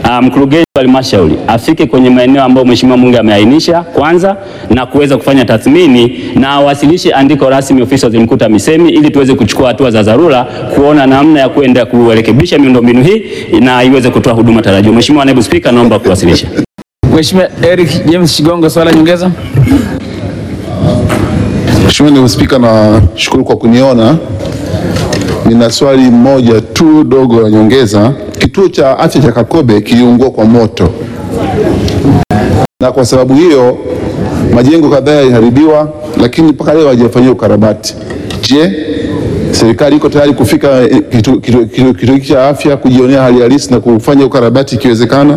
uh, mkurugenzi wa halmashauri afike kwenye maeneo ambayo mheshimiwa mbunge ameainisha kwanza na kuweza kufanya tathmini na awasilishe andiko rasmi ofisi ya waziri mkuu TAMISEMI ili tuweze kuchukua hatua za dharura kuona namna ya kuenda kurekebisha miundombinu hii na iweze kutoa huduma tarajiwa. Mheshimiwa naibu spika, naomba kuwasilisha. Mheshimiwa Eric James Shigongo, swala nyongeza. Mheshimiwa Naibu Spika, nashukuru kwa kuniona. Nina swali moja tu dogo la nyongeza. Kituo cha afya cha Kakobe kiliungua kwa moto, na kwa sababu hiyo majengo kadhaa yaliharibiwa, lakini mpaka leo hajafanyiwa ukarabati. Je, serikali iko tayari kufika eh, kituo kitu, kitu, kitu hiki cha afya kujionea hali halisi na kufanya ukarabati ikiwezekana?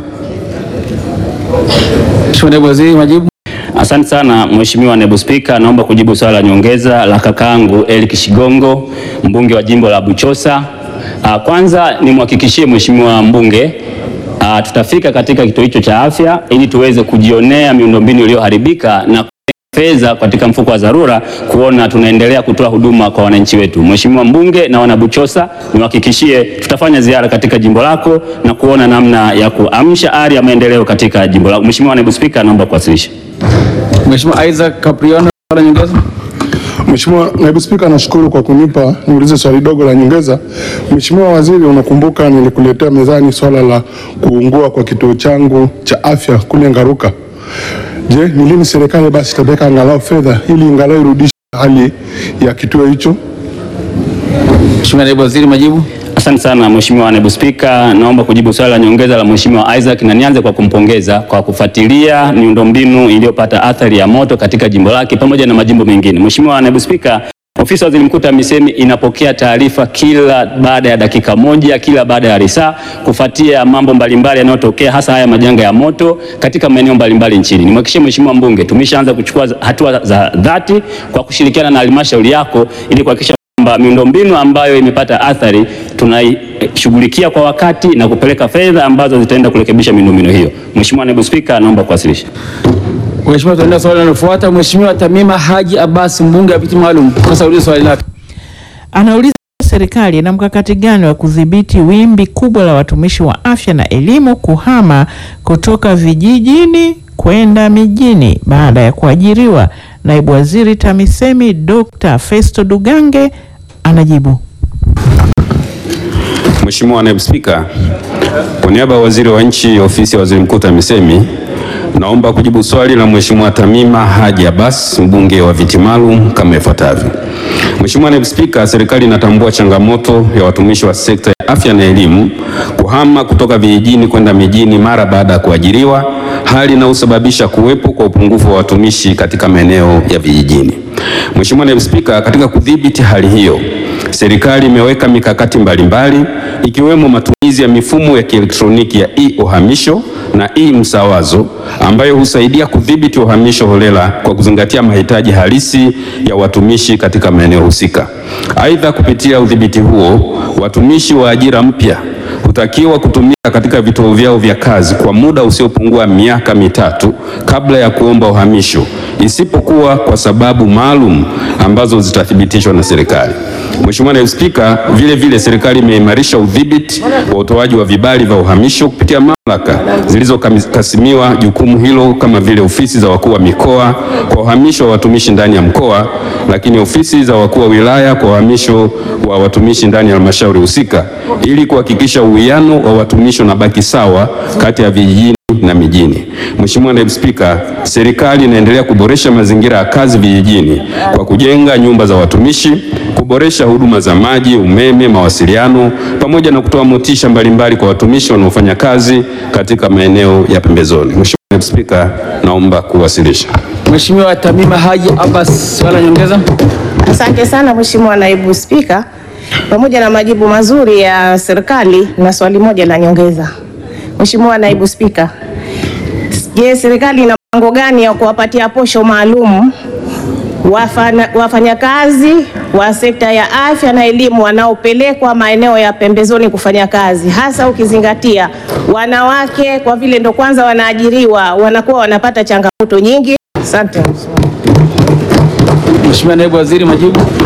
Mheshimiwa Naibu Waziri, majibu. Asante sana Mheshimiwa Naibu Spika, naomba kujibu swala la nyongeza la kakaangu Eric Shigongo, mbunge wa jimbo la Buchosa. Ah, Kwanza nimhakikishie Mheshimiwa mbunge ah, tutafika katika kituo hicho cha afya ili tuweze kujionea miundombinu iliyoharibika na fedha katika mfuko wa dharura kuona tunaendelea kutoa huduma kwa wananchi wetu. Mheshimiwa mbunge na wanabuchosa, niwahakikishie tutafanya ziara katika jimbo lako na kuona namna ya kuamsha ari ya maendeleo katika jimbo lako. Mheshimiwa Naibu Spika, naomba kuwasilisha. Mheshimiwa Isaac Capriano, swala nyongeza. Mheshimiwa Naibu Spika, nashukuru kwa kunipa niulize swali dogo la nyongeza. Mheshimiwa Waziri, unakumbuka nilikuletea mezani swala la kuungua kwa kituo changu cha afya kule Ngaruka. Je, ni lini serikali basi itaweka angalau fedha ili angalau irudishe hali ya kituo hicho? Mheshimiwa Naibu Waziri, majibu. Asante sana Mheshimiwa Naibu Spika, naomba kujibu swali la nyongeza la Mheshimiwa Isaac na nianze kwa kumpongeza kwa kufuatilia miundombinu iliyopata athari ya moto katika jimbo lake pamoja na majimbo mengine. Mheshimiwa Naibu Spika, Ofisi ya Waziri Mkuu TAMISEMI inapokea taarifa kila baada ya dakika moja, kila baada ya risaa kufuatia mambo mbalimbali yanayotokea hasa haya majanga ya moto katika maeneo mbalimbali nchini. Nimhakikishie Mheshimiwa mbunge tumeshaanza kuchukua hatua za dhati kwa kushirikiana na halmashauri yako ili kuhakikisha kwamba miundombinu ambayo imepata athari tunaishughulikia kwa wakati na kupeleka fedha ambazo zitaenda kurekebisha miundombinu hiyo. Mheshimiwa Naibu Spika, naomba kuwasilisha. Mheshimiwa, tunaenda swali linalofuata. Mheshimiwa Tamima Haji Abbas, mbunge wa viti maalum, sasa ulize swali lake. Anauliza serikali ina mkakati gani wa kudhibiti wimbi kubwa la watumishi wa afya na elimu kuhama kutoka vijijini kwenda mijini baada ya kuajiriwa. Naibu Waziri TAMISEMI Dr. Festo Dugange anajibu. Mheshimiwa Naibu Spika, kwa niaba ya Waziri wa Nchi, Ofisi ya Waziri Mkuu TAMISEMI, naomba kujibu swali la Mheshimiwa Tamima Haji Abbas, mbunge wa viti maalum kama ifuatavyo. Mheshimiwa Naibu Spika, serikali inatambua changamoto ya watumishi wa sekta ya afya na elimu kuhama kutoka vijijini kwenda mijini mara baada ya kuajiriwa, hali inayosababisha kuwepo kwa upungufu wa watumishi katika maeneo ya vijijini. Mheshimiwa Naibu Spika, katika kudhibiti hali hiyo, serikali imeweka mikakati mbalimbali ikiwemo matumizi ya mifumo ya kielektroniki ya e-uhamisho na e-msawazo ambayo husaidia kudhibiti uhamisho holela kwa kuzingatia mahitaji halisi ya watumishi katika maeneo husika. Aidha, kupitia udhibiti huo, watumishi wa ajira mpya hutakiwa kutumika katika vituo vyao vya kazi kwa muda usiopungua miaka mitatu kabla ya kuomba uhamisho, isipokuwa kwa sababu maalum ambazo zitathibitishwa na serikali. Mheshimiwa Naibu Spika, vile vile serikali imeimarisha udhibiti wa utoaji wa vibali vya uhamisho kupitia mamlaka zilizokasimiwa jukumu hilo kama vile ofisi za wakuu wa mikoa kwa uhamisho wa watumishi ndani ya mkoa, lakini ofisi za wakuu wa wilaya kwa uhamisho wa watumishi ndani ya halmashauri husika ili kuhakikisha uwiano wa watumishi unabaki sawa kati ya vijijini na mijini. Mheshimiwa Naibu Spika, serikali inaendelea kuboresha mazingira ya kazi vijijini kwa kujenga nyumba za watumishi, kuboresha huduma za maji, umeme, mawasiliano pamoja na kutoa motisha mbalimbali kwa watumishi wanaofanya kazi katika maeneo ya pembezoni. Mheshimiwa Naibu Spika, naomba kuwasilisha. Mheshimiwa Tamima Haji Abbas, swala nyongeza. Asante sana Mheshimiwa Naibu Spika, pamoja na majibu mazuri ya serikali na swali moja la nyongeza. Mheshimiwa Naibu Spika, je, serikali ina mpango gani ya kuwapatia posho maalum wafanya- wafanyakazi wa sekta ya afya na elimu wanaopelekwa maeneo ya pembezoni kufanya kazi, hasa ukizingatia wanawake kwa vile ndo kwanza wanaajiriwa wanakuwa wanapata changamoto nyingi? Asante. Mheshimiwa Naibu Waziri, majibu.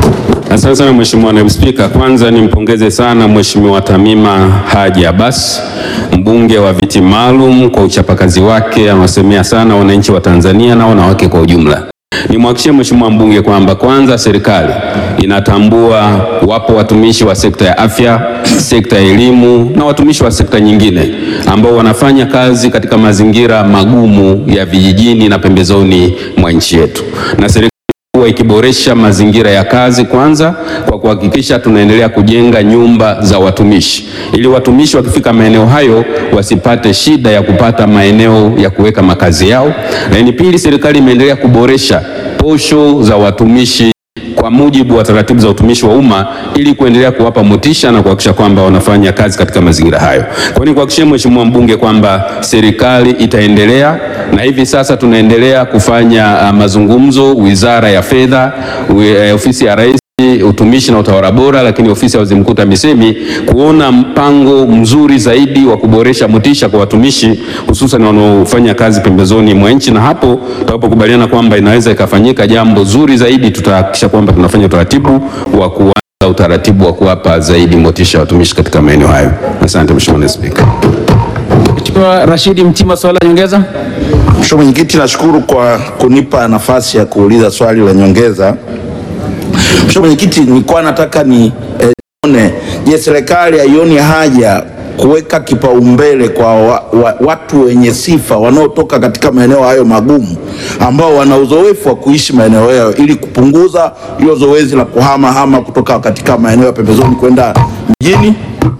Asante sana Mheshimiwa Naibu Spika. Kwanza nimpongeze sana Mheshimiwa Tamima Haji Abbas, mbunge wa viti maalum kwa uchapakazi wake, anawasemea sana wananchi wa Tanzania na wanawake kwa ujumla. Nimhakikishie Mheshimiwa mbunge kwamba kwanza serikali inatambua wapo watumishi wa sekta ya afya, sekta ya elimu na watumishi wa sekta nyingine ambao wanafanya kazi katika mazingira magumu ya vijijini na pembezoni mwa nchi yetu. Na serikali kuwa ikiboresha mazingira ya kazi kwanza kwa kuhakikisha tunaendelea kujenga nyumba za watumishi ili watumishi wakifika maeneo hayo wasipate shida ya kupata maeneo ya kuweka makazi yao. Lakini pili, serikali imeendelea kuboresha posho za watumishi kwa mujibu wa taratibu za utumishi wa umma ili kuendelea kuwapa motisha na kuhakikisha kwamba wanafanya kazi katika mazingira hayo. Kwa hiyo nikuhakikishie Mheshimiwa mbunge kwamba serikali itaendelea na hivi sasa tunaendelea kufanya uh, mazungumzo Wizara ya Fedha, wi- uh, Ofisi ya Rais utumishi na utawala bora, lakini ofisi ya waziri mkuu TAMISEMI kuona mpango mzuri zaidi wa kuboresha motisha kwa watumishi hususan wanaofanya kazi pembezoni mwa nchi, na hapo tutakapokubaliana kwamba inaweza ikafanyika jambo zuri zaidi, tutahakikisha kwamba tunafanya utaratibu wa kuanza utaratibu wa kuwapa zaidi motisha watumishi katika maeneo hayo. Asante Mheshimiwa Naibu Spika. Mheshimiwa Rashidi Mtima, swali la nyongeza. Mheshimiwa Mwenyekiti, nashukuru kwa kunipa nafasi ya kuuliza swali la nyongeza. Mheshimiwa Mwenyekiti, nilikuwa nataka ni eh, nione je, serikali haioni haja kuweka kipaumbele kwa wa, wa, watu wenye sifa wanaotoka katika maeneo hayo magumu ambao wana uzoefu wa kuishi maeneo hayo ili kupunguza hilo zoezi la kuhama hama kutoka katika maeneo ya pembezoni kwenda mjini.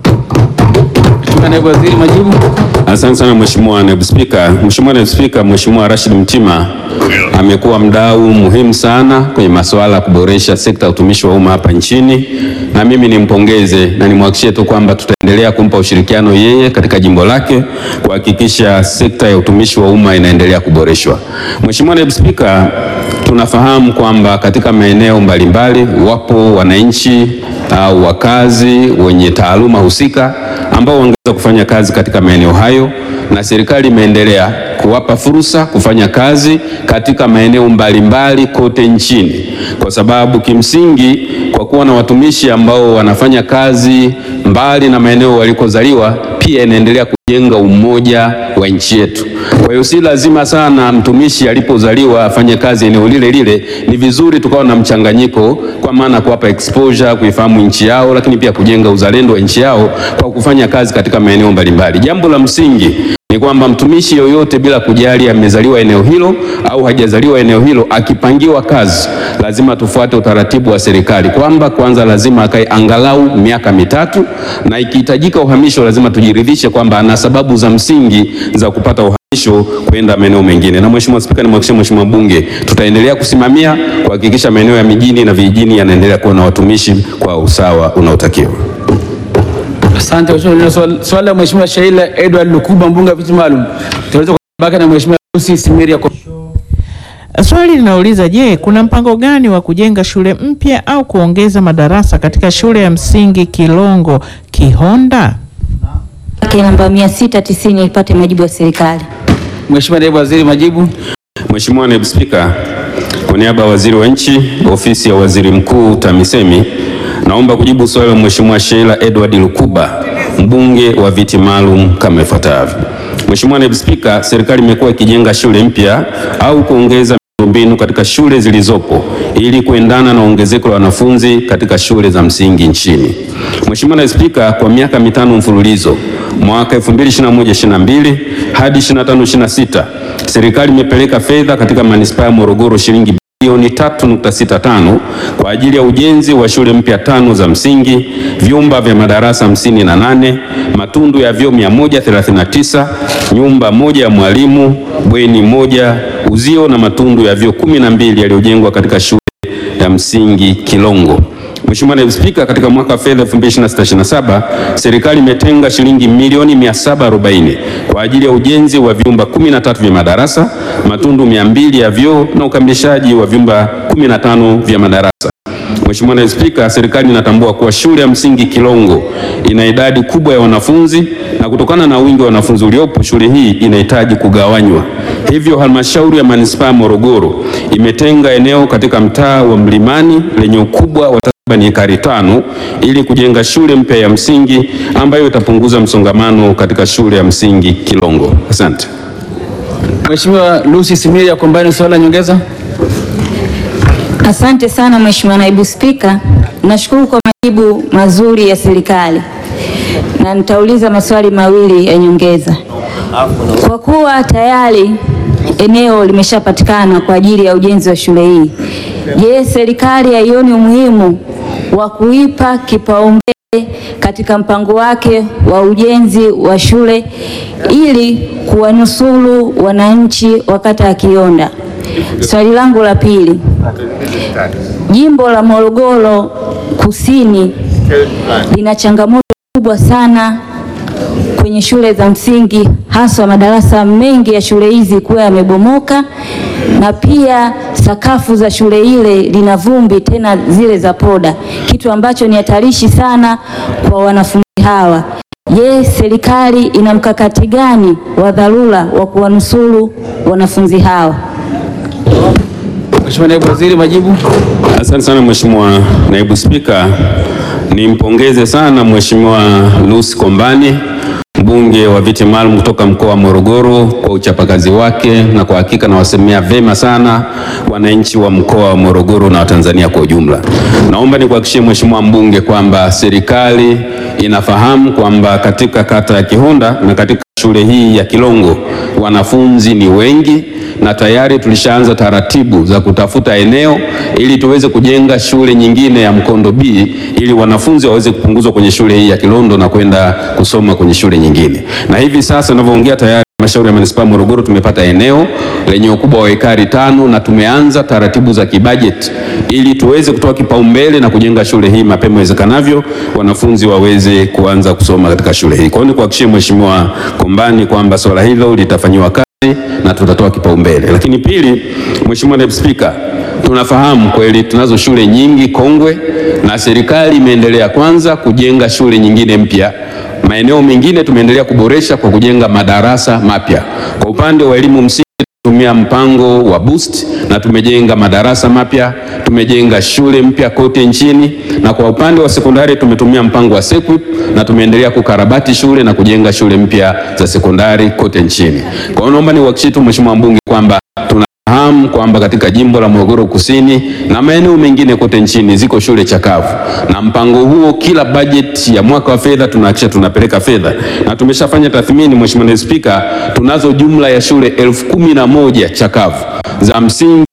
Mheshimiwa Naibu Waziri, majibu. Asante sana Mheshimiwa Naibu Spika. Mheshimiwa Naibu Spika, Mheshimiwa Rashid Mtima amekuwa mdau muhimu sana kwenye masuala ya kuboresha sekta ya utumishi wa umma hapa nchini, na mimi nimpongeze na nimhakikishie tu kwamba tutaendelea kumpa ushirikiano yeye katika jimbo lake kuhakikisha sekta ya utumishi wa umma inaendelea kuboreshwa. Mheshimiwa Naibu Spika, tunafahamu kwamba katika maeneo mbalimbali wapo wananchi au wakazi wenye taaluma husika ambao wangeweza kufanya kazi katika maeneo hayo, na serikali imeendelea kuwapa fursa kufanya kazi katika maeneo mbalimbali kote nchini, kwa sababu kimsingi, kwa kuwa na watumishi ambao wanafanya kazi mbali na maeneo walikozaliwa, pia inaendelea kujenga umoja wa nchi yetu. Kwa hiyo si lazima sana mtumishi alipozaliwa afanye kazi eneo lile lile. Ni vizuri tukawa na mchanganyiko, kwa maana kuwapa exposure, kuifahamu nchi yao, lakini pia kujenga uzalendo wa nchi yao kwa kufanya kazi katika maeneo mbalimbali. Jambo la msingi ni kwamba mtumishi yoyote bila kujali amezaliwa eneo hilo au hajazaliwa eneo hilo, akipangiwa kazi, lazima tufuate utaratibu wa serikali kwamba kwanza lazima akae angalau miaka mitatu, na ikihitajika uhamisho, lazima tujiridhishe kwamba ana sababu za msingi za kupata uhamisho kwenda maeneo mengine. Na Mheshimiwa Spika, nimhakikishie Mheshimiwa mbunge tutaendelea kusimamia kuhakikisha maeneo ya mijini na vijijini yanaendelea kuwa na watumishi kwa usawa unaotakiwa. Asante Mheshimiwa. Swali- Swali la Mheshimiwa Shaila Edward Lukuba, mbunge wa viti maalum. Tunaweza kubaki na Mheshimiwa Lucy Simiria kwa Swali linauliza je, kuna mpango gani wa kujenga shule mpya au kuongeza madarasa katika shule ya msingi Kilongo Kihonda? Yake namba 690 ipate majibu ya serikali. Mheshimiwa Naibu Waziri, majibu. Mheshimiwa Naibu Spika, kwa niaba ya Waziri wa Nchi, Ofisi ya Waziri Mkuu TAMISEMI, naomba kujibu swali la Mheshimiwa Sheila Edward Lukuba, mbunge wa viti maalum kama ifuatavyo. Mheshimiwa Naibu Spika, serikali imekuwa ikijenga shule mpya au kuongeza miundombinu katika shule zilizopo ili kuendana na ongezeko la wanafunzi katika shule za msingi nchini. Mheshimiwa Naibu Spika, kwa miaka mitano mfululizo mwaka 2021-22 hadi 25-26 serikali imepeleka fedha katika manispaa ya Morogoro shilingi bilioni 3.65 kwa ajili ya ujenzi wa shule mpya tano za msingi, vyumba vya madarasa 58, matundu ya vyoo 139, nyumba moja ya mwalimu, bweni moja, uzio na matundu ya vyoo 12 yaliyojengwa katika shule ya msingi Kilongo. Mheshimiwa Naibu Spika, katika mwaka wa fedha 2026/27 serikali imetenga shilingi milioni 740 kwa ajili ya ujenzi wa vyumba 13 vya madarasa, matundu 200 ya vyoo na ukamilishaji wa vyumba 15 vya madarasa. Mheshimiwa Naibu Spika, serikali inatambua kuwa shule ya msingi Kilongo ina idadi kubwa ya wanafunzi na kutokana na wingi wa wanafunzi uliopo, shule hii inahitaji kugawanywa. Hivyo halmashauri ya manispaa ya Morogoro imetenga eneo katika mtaa wa Mlimani lenye ukubwa wa takriban ekari tano ili kujenga shule mpya ya msingi ambayo itapunguza msongamano katika shule ya msingi Kilongo. Asante. Mheshimiwa Lucy Similia Kombani, swali la nyongeza. Asante sana Mheshimiwa Naibu Spika, nashukuru kwa majibu mazuri ya serikali na nitauliza maswali mawili ya nyongeza. Kwa kuwa tayari eneo limeshapatikana kwa ajili ya ujenzi wa shule hii, je, serikali haioni umuhimu wa kuipa kipaumbele katika mpango wake wa ujenzi wa shule ili kuwanusuru wananchi wa kata ya Kionda? Swali langu la pili, Jimbo la Morogoro Kusini lina changamoto kubwa sana kwenye shule za msingi, haswa madarasa mengi ya shule hizi kuwa yamebomoka, na pia sakafu za shule ile lina vumbi, tena zile za poda, kitu ambacho ni hatarishi sana kwa wanafunzi hawa. Je, serikali ina mkakati gani wa dharura wa kuwanusuru wanafunzi hawa? Mheshimiwa Naibu Waziri, majibu. Asante sana Mheshimiwa Naibu Spika, nimpongeze sana Mheshimiwa Lucy Kombani mbunge wa viti maalum kutoka mkoa wa Morogoro kwa uchapakazi wake, na kwa hakika nawasemea vema sana wananchi wa mkoa wa Morogoro na Watanzania kwa ujumla. Naomba nikuhakikishie Mheshimiwa mbunge kwamba serikali inafahamu kwamba katika kata ya Kihonda na katika shule hii ya Kilongo wanafunzi ni wengi na tayari tulishaanza taratibu za kutafuta eneo ili tuweze kujenga shule nyingine ya Mkondo B ili wanafunzi waweze kupunguzwa kwenye shule hii ya Kilondo na kwenda kusoma kwenye shule nyingine. Na hivi sasa ninavyoongea tayari Halmashauri ya Manispaa Morogoro tumepata eneo lenye ukubwa wa ekari tano na tumeanza taratibu za kibajeti ili tuweze kutoa kipaumbele na kujenga shule hii mapema iwezekanavyo, wanafunzi waweze kuanza kusoma katika shule hii. Kwa hiyo nikuhakikishie Mheshimiwa Kombani kwamba swala hilo litafanyiwa kazi na tutatoa kipaumbele. Lakini pili, Mheshimiwa Naibu Spika, tunafahamu kweli tunazo shule nyingi kongwe na serikali imeendelea kwanza kujenga shule nyingine mpya maeneo mengine tumeendelea kuboresha kwa kujenga madarasa mapya. Kwa upande wa elimu msingi tumia mpango wa boost na tumejenga madarasa mapya, tumejenga shule mpya kote nchini, na kwa upande wa sekondari tumetumia mpango wa SEQUIP na tumeendelea kukarabati shule na kujenga shule mpya za sekondari kote nchini. Kwa hiyo naomba niwahakikishie tu Mheshimiwa mbunge kwamba tuna fahamu kwamba katika jimbo la Morogoro Kusini na maeneo mengine kote nchini ziko shule chakavu, na mpango huo kila bajeti ya mwaka wa fedha tunahakikisha tunapeleka fedha, na tumeshafanya tathmini, Mheshimiwa Naibu Spika, tunazo jumla ya shule elfu kumi na moja chakavu za msingi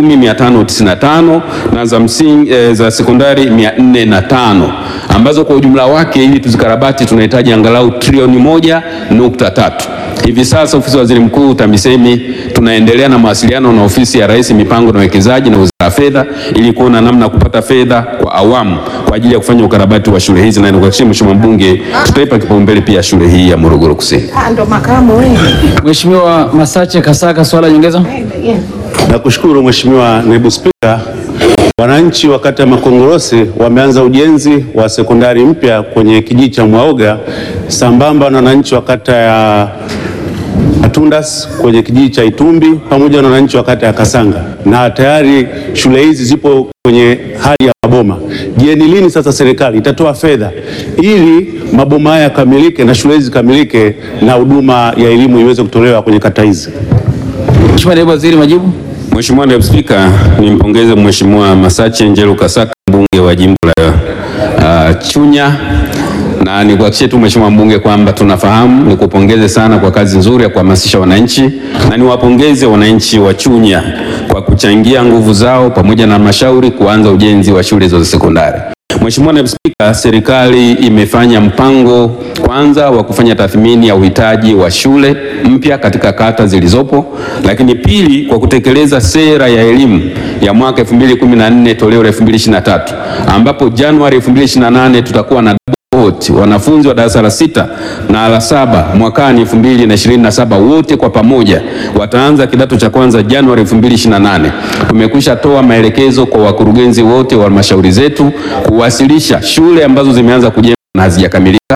10595 na za msingi eh, za sekondari 405 ambazo kwa ujumla wake ili tuzikarabati tunahitaji angalau trilioni moja nukta tatu. Hivi sasa ofisi ya waziri mkuu TAMISEMI tunaendelea na mawasiliano na ofisi ya rais mipango na uwekezaji na wizara ya fedha ili kuona namna ya kupata fedha kwa awamu kwa ajili ya kufanya ukarabati wa shule hizi, na nikuhakikishie Mheshimiwa mbunge tutaipa kipaumbele pia shule hii ya Morogoro Kusini. Ndo makamu wewe. Mheshimiwa Masache Kasaka, swala la nyongeza. Nakushukuru Mheshimiwa Naibu Spika. Wananchi wa kata ya Makongorosi wameanza ujenzi wa sekondari mpya kwenye kijiji cha Mwaoga sambamba na wananchi wa kata ya Atundas kwenye kijiji cha Itumbi pamoja na wananchi wa kata ya Kasanga, na tayari shule hizi zipo kwenye hali ya maboma. Je, ni lini sasa serikali itatoa fedha ili maboma haya yakamilike na shule hizi zikamilike na huduma ya elimu iweze kutolewa kwenye kata hizi? Mheshimiwa Naibu Waziri, majibu. Mheshimiwa Naibu Spika, nimpongeze Mheshimiwa Masache Njelu Kasaka mbunge wa jimbo la uh, Chunya na nikuhakikishie tu Mheshimiwa mbunge kwamba tunafahamu, nikupongeze sana kwa kazi nzuri ya kuhamasisha wananchi, na niwapongeze wananchi wa Chunya kwa kuchangia nguvu zao pamoja na halmashauri kuanza ujenzi wa shule hizo za sekondari. Mheshimiwa Naibu Spika, serikali imefanya mpango kwanza wa kufanya tathmini ya uhitaji wa shule mpya katika kata zilizopo, lakini pili kwa kutekeleza sera ya elimu ya mwaka 2014 toleo la 2023 ambapo Januari 2028 tutakuwa na wote wanafunzi wa darasa la sita na la saba mwakani 2027 wote kwa pamoja wataanza kidato cha kwanza Januari 2028. Tumekwisha toa maelekezo kwa wakurugenzi wote wa halmashauri zetu kuwasilisha shule ambazo zimeanza kujengwa na hazijakamilika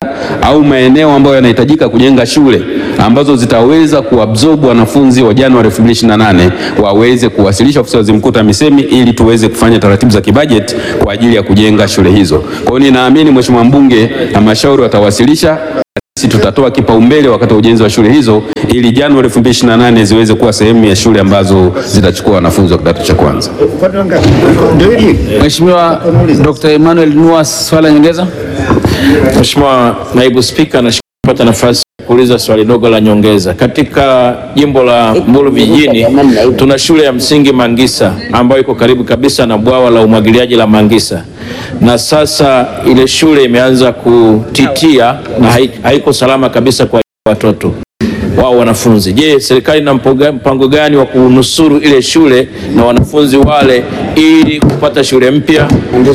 au maeneo ambayo yanahitajika kujenga shule ambazo zitaweza kuabsorb wanafunzi wa Januari 2028 waweze kuwasilisha ofisi ya waziri mkuu TAMISEMI ili tuweze kufanya taratibu za kibajeti kwa ajili ya kujenga shule hizo. Kwa hiyo ninaamini Mheshimiwa mbunge, halmashauri watawasilisha sisi tutatoa kipaumbele wakati wa ujenzi wa shule hizo ili Januari 2028 ziweze kuwa sehemu ya shule ambazo zitachukua wanafunzi wa kidato cha kwanza. Mheshimiwa Dr. Emmanuel Nuas, swala nyongeza. Mheshimiwa Naibu Spika, nashukuru kupata nafasi ya kuuliza swali dogo la nyongeza. Katika jimbo la Mbulu vijijini tuna shule ya msingi Mangisa ambayo iko karibu kabisa na bwawa la umwagiliaji la Mangisa, na sasa ile shule imeanza kutitia na hai- haiko salama kabisa kwa watoto wao wanafunzi. Je, serikali ina mpoga- mpango gani wa kunusuru ile shule na wanafunzi wale ili kupata shule mpya?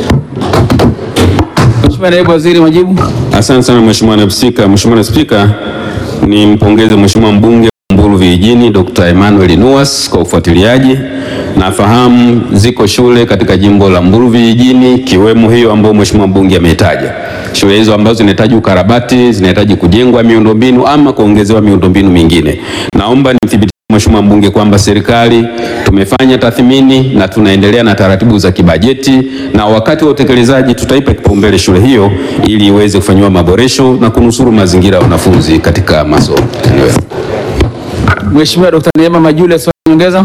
Mheshimiwa Naibu Waziri, majibu. Asante sana Mheshimiwa Naibu Spika. Mheshimiwa Naibu Spika, nimpongeze Mheshimiwa mbunge wa Mbulu vijijini Dr. Emmanuel Nuas kwa ufuatiliaji. Nafahamu ziko shule katika jimbo la Mbulu vijijini ikiwemo hiyo ambayo Mheshimiwa mbunge ameitaja. Shule hizo ambazo zinahitaji ukarabati, zinahitaji kujengwa miundombinu ama kuongezewa miundombinu mingine. Naomba nithibitishe Mheshimiwa mbunge kwamba serikali tumefanya tathmini na tunaendelea na taratibu za kibajeti, na wakati wa utekelezaji tutaipa kipaumbele shule hiyo ili iweze kufanyiwa maboresho na kunusuru mazingira ya wanafunzi katika masomo. Mheshimiwa Dr. Neema Majule, swala nyongeza.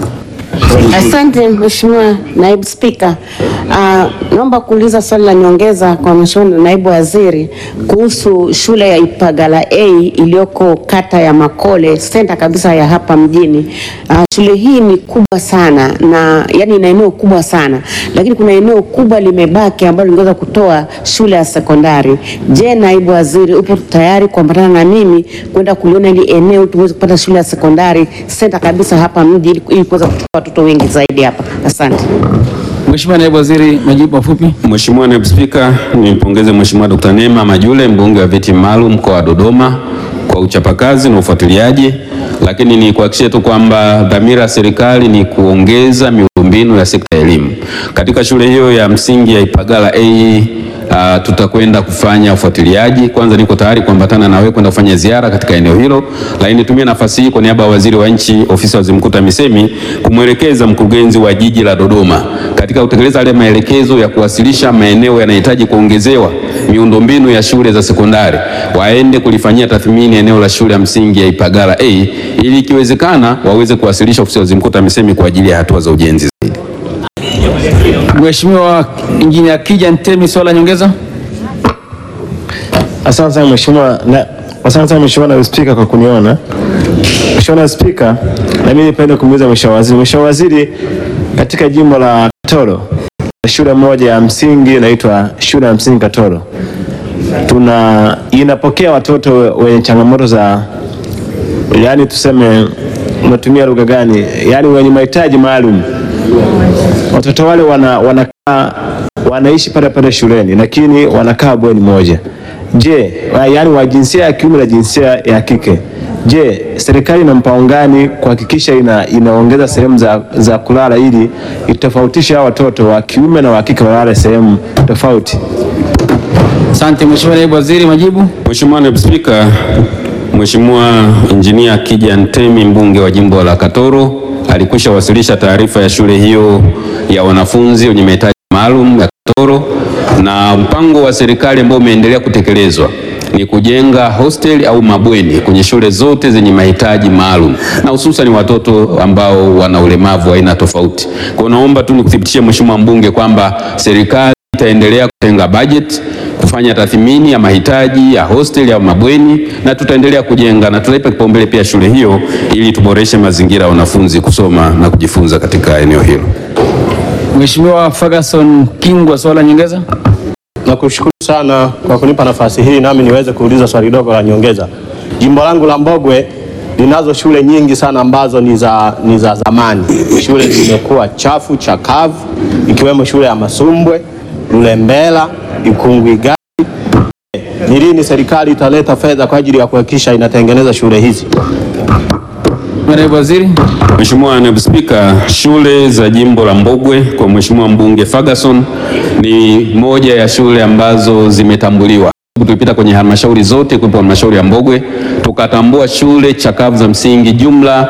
Asante Mheshimiwa Naibu Spika. Uh, naomba kuuliza swali la nyongeza kwa Mheshimiwa Naibu Waziri kuhusu shule ya Ipagala A iliyoko kata ya Makole, senta kabisa ya hapa mjini. Uh, shule hii ni kubwa sana na yani ina eneo kubwa sana, lakini kuna eneo kubwa limebaki ambalo lingeweza kutoa shule ya sekondari. Je, Naibu Waziri, upo tayari kuambatana na mimi kwenda kuliona hili eneo tuweze kupata shule ya sekondari senta kabisa hapa mji ili ili kuweza kuchukua watoto wengi zaidi hapa? Asante. Mheshimiwa Naibu Waziri, majibu mafupi. Mheshimiwa Naibu Spika, nimpongeze Mheshimiwa Dr. Neema Majule mbunge wa viti maalum mkoa wa Dodoma kwa uchapakazi na ufuatiliaji, lakini ni kuhakikishia tu kwamba dhamira ya serikali ni kuongeza miundombinu ya sekta ya elimu katika shule hiyo ya msingi ya Ipagala A. Uh, tutakwenda kufanya ufuatiliaji. Kwanza niko tayari kuambatana na wewe kwenda kufanya ziara katika eneo hilo, lakini nitumie nafasi hii kwa niaba ya waziri wa nchi ofisi ya waziri mkuu TAMISEMI kumwelekeza mkurugenzi wa jiji la Dodoma katika kutekeleza yale maelekezo ya kuwasilisha maeneo yanayohitaji kuongezewa miundombinu ya shule za sekondari, waende kulifanyia tathmini eneo la shule ya msingi ya Ipagala A ili ikiwezekana waweze kuwasilisha ofisi ya waziri mkuu TAMISEMI kwa ajili ya hatua za ujenzi zaidi. Mheshimiwa Injinia Kija Ntemi, swala nyongeza. Asante sana mheshimiwa na asante sana mheshimiwa naibu spika kwa kuniona. Mheshimiwa naibu spika, na mimi nipende kumuuliza mheshimiwa waziri. Mheshimiwa waziri, katika jimbo la Katoro shule moja ya msingi inaitwa shule ya msingi Katoro tuna inapokea watoto wenye changamoto za yaani, tuseme unatumia lugha gani, yaani wenye mahitaji maalum. Watoto wale wana, wanakaa wanaishi pale pale shuleni lakini wanakaa bweni moja. Je, wa- yaani wa jinsia ya kiume na jinsia ya kike. Je, serikali ina mpango gani kuhakikisha ina, inaongeza sehemu za, za kulala ili itofautishe hao watoto wa kiume na wa kike walale sehemu tofauti? Asante Mheshimiwa Naibu Waziri, majibu. Mheshimiwa Naibu Spika, Mheshimiwa Injinia Kija Ntemi mbunge wa jimbo la Katoro alikwisha wasilisha taarifa ya shule hiyo ya wanafunzi wenye mahitaji maalum ya Katoro, na mpango wa serikali ambao umeendelea kutekelezwa ni kujenga hostel au mabweni kwenye shule zote zenye mahitaji maalum na hususan watoto ambao wana ulemavu wa aina tofauti. Kwa hiyo naomba tu nikuthibitishie Mheshimiwa mbunge kwamba serikali itaendelea kutenga budget kufanya tathmini ya mahitaji ya hostel au mabweni na tutaendelea kujenga na tutaipa kipaumbele pia shule hiyo ili tuboreshe mazingira ya wanafunzi kusoma na kujifunza katika eneo hilo. Mheshimiwa Ferguson Kingwa, swala nyongeza. Nakushukuru sana kwa kunipa nafasi hii nami niweze kuuliza swali dogo la nyongeza. Jimbo langu la Mbogwe linazo shule nyingi sana ambazo ni za, ni za zamani. Shule zimekuwa chafu chakavu, ikiwemo shule ya Masumbwe, Lulembela, Ikungwigari. Ni lini serikali italeta fedha kwa ajili ya kuhakikisha inatengeneza shule hizi? Naibu Waziri. Mheshimiwa Naibu Spika, shule za jimbo la Mbogwe kwa Mheshimiwa mbunge Ferguson ni moja ya shule ambazo zimetambuliwa sababu tulipita kwenye halmashauri zote, kuwepo halmashauri ya Mbogwe, tukatambua shule chakavu za msingi jumla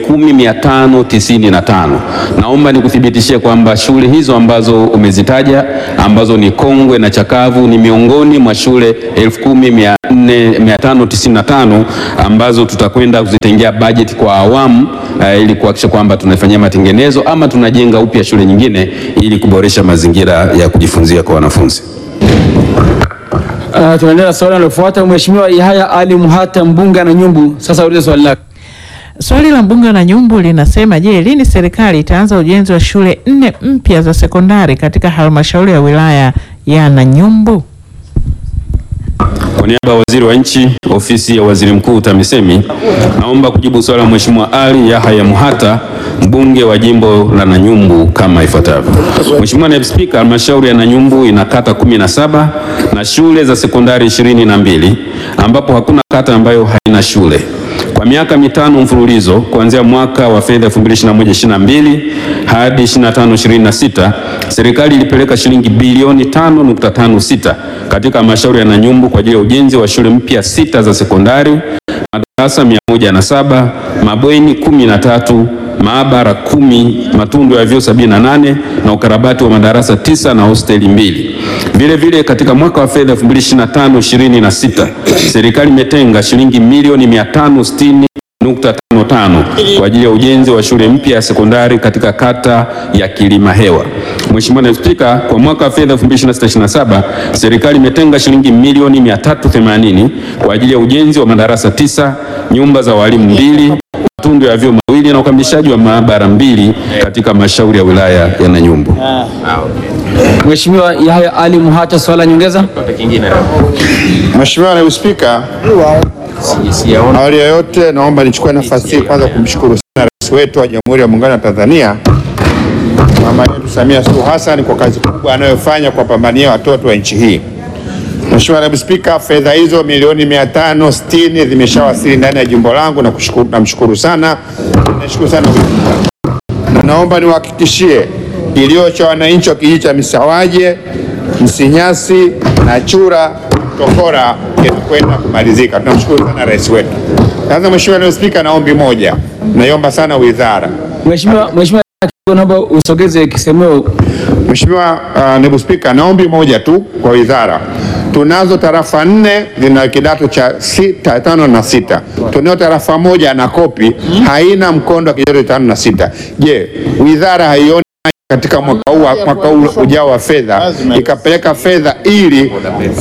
10595. Naomba nikuthibitishie kwamba shule hizo ambazo umezitaja ambazo ni kongwe na chakavu ni miongoni mwa shule 10595 ambazo tutakwenda kuzitengea bajeti kwa awamu uh, ili kuhakikisha kwamba tunafanyia matengenezo ama tunajenga upya shule nyingine ili kuboresha mazingira ya kujifunzia kwa wanafunzi. Uh, tunaendelea na swali linalofuata. Mheshimiwa Yahaya Ali Muhata mbunge na Nyumbu, sasa ulize swali lako. Swali la mbunge na Nyumbu linasema, je, lini serikali itaanza ujenzi wa shule nne mpya za sekondari katika halmashauri ya wilaya ya Nanyumbu? Kwa niaba ya waziri wa nchi ofisi ya waziri mkuu TAMISEMI, naomba kujibu swali la Mheshimiwa Ali Yahya Muhata mbunge wa jimbo la Nanyumbu kama ifuatavyo. Mheshimiwa Naibu Spika, halmashauri ya Nanyumbu ina kata kumi na saba na shule za sekondari ishirini na mbili ambapo hakuna kata ambayo haina shule. Kwa miaka mitano mfululizo kuanzia mwaka wa fedha 2021/22 hadi 25/26 serikali ilipeleka shilingi bilioni 5.56 katika halmashauri ya Nanyumbu kwa ajili ya ujenzi wa shule mpya sita za sekondari, madarasa 107, mabweni 13, maabara kumi, matundu ya vyoo 78 na ukarabati wa madarasa tisa na hosteli mbili. Vile vile katika mwaka wa fedha 2025/26 serikali imetenga shilingi milioni 560.55 kwa ajili ya ujenzi wa shule mpya ya sekondari katika kata ya Kilima Hewa. Mheshimiwa Naibu Spika, kwa mwaka wa fedha 2026/27 serikali imetenga shilingi milioni 380 kwa ajili ya ujenzi wa madarasa tisa, nyumba za walimu mbili, matundu ya vyoo mawili na ukamilishaji wa maabara mbili katika halmashauri ya wilaya ya Nanyumbu. Mheshimiwa Yahya Ali Muhata, swali la nyongeza. Mheshimiwa Naibu Spika, awali ya yote naomba nichukue nafasi hii kwanza kumshukuru sana Rais wetu wa Jamhuri ya Muungano wa Tanzania mama yetu Samia Suluhu Hassan kwa kazi kubwa anayofanya kuwapambania watoto wa nchi hii. Mheshimiwa Naibu Spika, fedha hizo milioni 560 zimeshawasili ndani ya jimbo langu na kushukuru, namshukuru sana, nashukuru sana na naomba niwahakikishie kilio cha wananchi wa kijiji cha Misawaje, Msinyasi na Chura Tokora kinakwenda kumalizika. Tunamshukuru sana rais wetu. Sasa Mheshimiwa Naibu Spika, na ombi moja, naiomba sana wizara. Mheshimiwa Mheshimiwa naomba usogeze kisemeo. Mheshimiwa uh, Naibu Spika, na ombi moja tu kwa wizara. Tunazo tarafa nne zina kidato cha sita, tano na sita. Tunayo tarafa moja na kopi haina mkondo wa kidato cha tano na sita. Je, wizara haioni katika mwaka huu mwaka huu ujao wa fedha ikapeleka fedha ili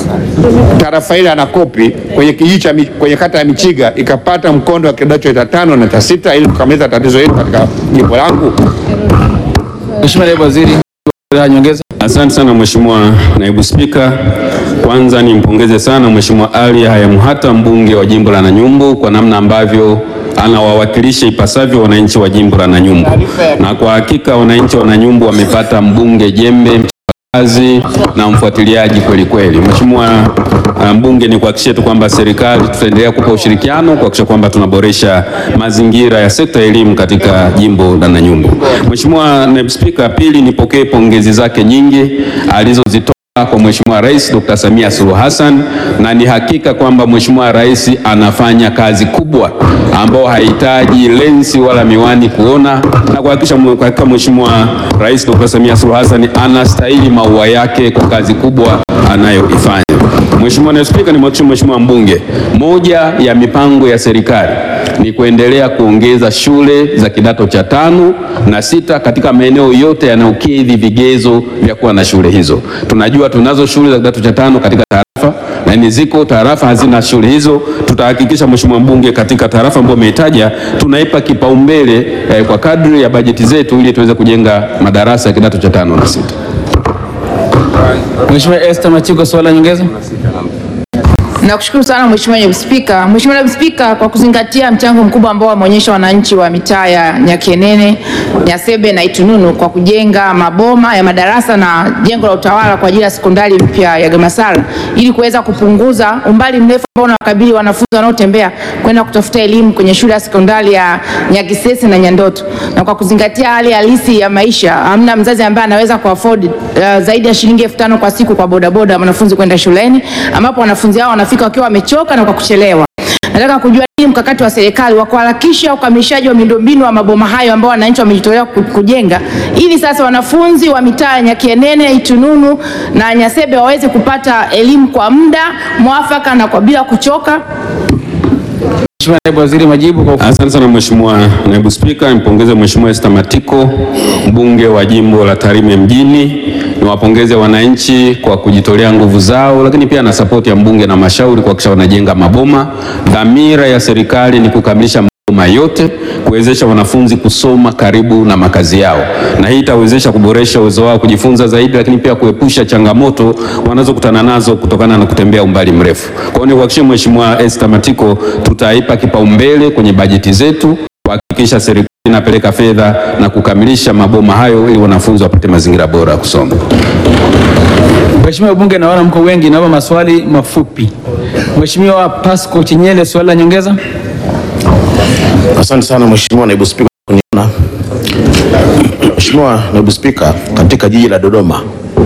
tarafa ile anakopi kwenye kijiji cha Mi- kwenye kata ya Michiga ikapata mkondo wa kidato cha tano na cha sita ili kukamilisha tatizo hili katika jimbo langu. Mheshimiwa Naibu Waziri, la nyongeza. Asante sana Mheshimiwa Naibu Spika. Kwanza nimpongeze sana Mheshimiwa Ali Yahya Muhata mbunge wa jimbo la Nanyumbu kwa namna ambavyo anawawakilisha ipasavyo wananchi wa jimbo la Nanyumbu, na kwa hakika wananchi wa Nanyumbu wamepata mbunge jembe kazi na mfuatiliaji kweli kweli. Mheshimiwa uh, mbunge, ni kuhakikishia tu kwamba serikali tutaendelea kupa ushirikiano kuhakikisha kwamba tunaboresha mazingira ya sekta ya elimu katika jimbo la Nanyumbu. Mheshimiwa Naibu Spika, pili nipokee pongezi zake nyingi alizozitoa kwa Mheshimiwa Rais Dr. Samia Suluhu Hassan na ni hakika kwamba Mheshimiwa Rais anafanya kazi kubwa ambao hahitaji lensi wala miwani kuona na kuhakikisha kwa hakika Mheshimiwa Rais Dr. Samia Suluhu Hassan anastahili maua yake kwa kazi kubwa anayoifanya. Mheshimiwa Naibu Spika, nimhakikishie Mheshimiwa mbunge, moja ya mipango ya serikali ni kuendelea kuongeza shule za kidato cha tano na sita katika maeneo yote yanayokidhi vigezo vya kuwa na shule hizo. Tunajua tunazo shule za kidato cha tano katika tarafa na ni ziko tarafa hazina shule hizo. Tutahakikisha Mheshimiwa mbunge, katika tarafa ambayo umehitaja tunaipa kipaumbele eh, kwa kadri ya bajeti zetu ili tuweze kujenga madarasa ya kidato cha tano na sita. Mheshimiwa Esther Machiko, swali la nyongeza. Nakushukuru sana Mheshimiwa Naibu Spika. Mheshimiwa Naibu Spika, kwa kuzingatia mchango mkubwa ambao wameonyesha wananchi wa mitaa ya Nyakenene, Nyasebe na Itununu kwa kujenga maboma ya madarasa na jengo la utawala kwa ajili ya sekondari mpya ya Gamasara ili kuweza kupunguza umbali mrefu ambao unawakabili wanafunzi wanaotembea kwenda kutafuta elimu kwenye shule ya sekondari ya Nyagisesi na Nyandoto, na kwa kuzingatia hali halisi ya maisha, hamna mzazi ambaye anaweza kuafford uh, zaidi ya shilingi elfu tano kwa siku kwa bodaboda ya wanafunzi kwenda shuleni, ambapo wanafunzi hao wanafika wakiwa wamechoka na kwa kuchelewa. Nataka kujua nini mkakati wa serikali wa kuharakisha ukamilishaji wa miundombinu wa maboma hayo ambao wananchi wamejitolea ku- kujenga ili sasa wanafunzi wa mitaa ya Nyakienene, Itununu na Nyasebe waweze kupata elimu kwa muda mwafaka na kwa bila kuchoka. Mheshimiwa Naibu Waziri, majibu kwa Asante sana Mheshimiwa Naibu Spika, nimpongeze Mheshimiwa Esther Matiko, mbunge wa jimbo la Tarime mjini. Niwapongeze wananchi kwa kujitolea nguvu zao, lakini pia na sapoti ya mbunge na mashauri kuhakikisha wanajenga maboma. Dhamira ya serikali ni kukamilisha maboma yote, kuwezesha wanafunzi kusoma karibu na makazi yao, na hii itawezesha kuboresha uwezo wao kujifunza zaidi, lakini pia kuepusha changamoto wanazokutana nazo kutokana na kutembea umbali mrefu. Kwa hiyo nikuhakikishie Mheshimiwa Esther Matiko, tutaipa kipaumbele kwenye bajeti zetu kuhakikisha serikali inapeleka fedha na kukamilisha maboma hayo ili wanafunzi wapate mazingira bora ya kusoma. Mheshimiwa Bunge, naona mko wengi, naomba maswali mafupi. Mheshimiwa Pasco Chinyele, swali la nyongeza. Asante sana Mheshimiwa Naibu Spika kwa kuniona. Mheshimiwa Naibu Spika, katika jiji la Dodoma,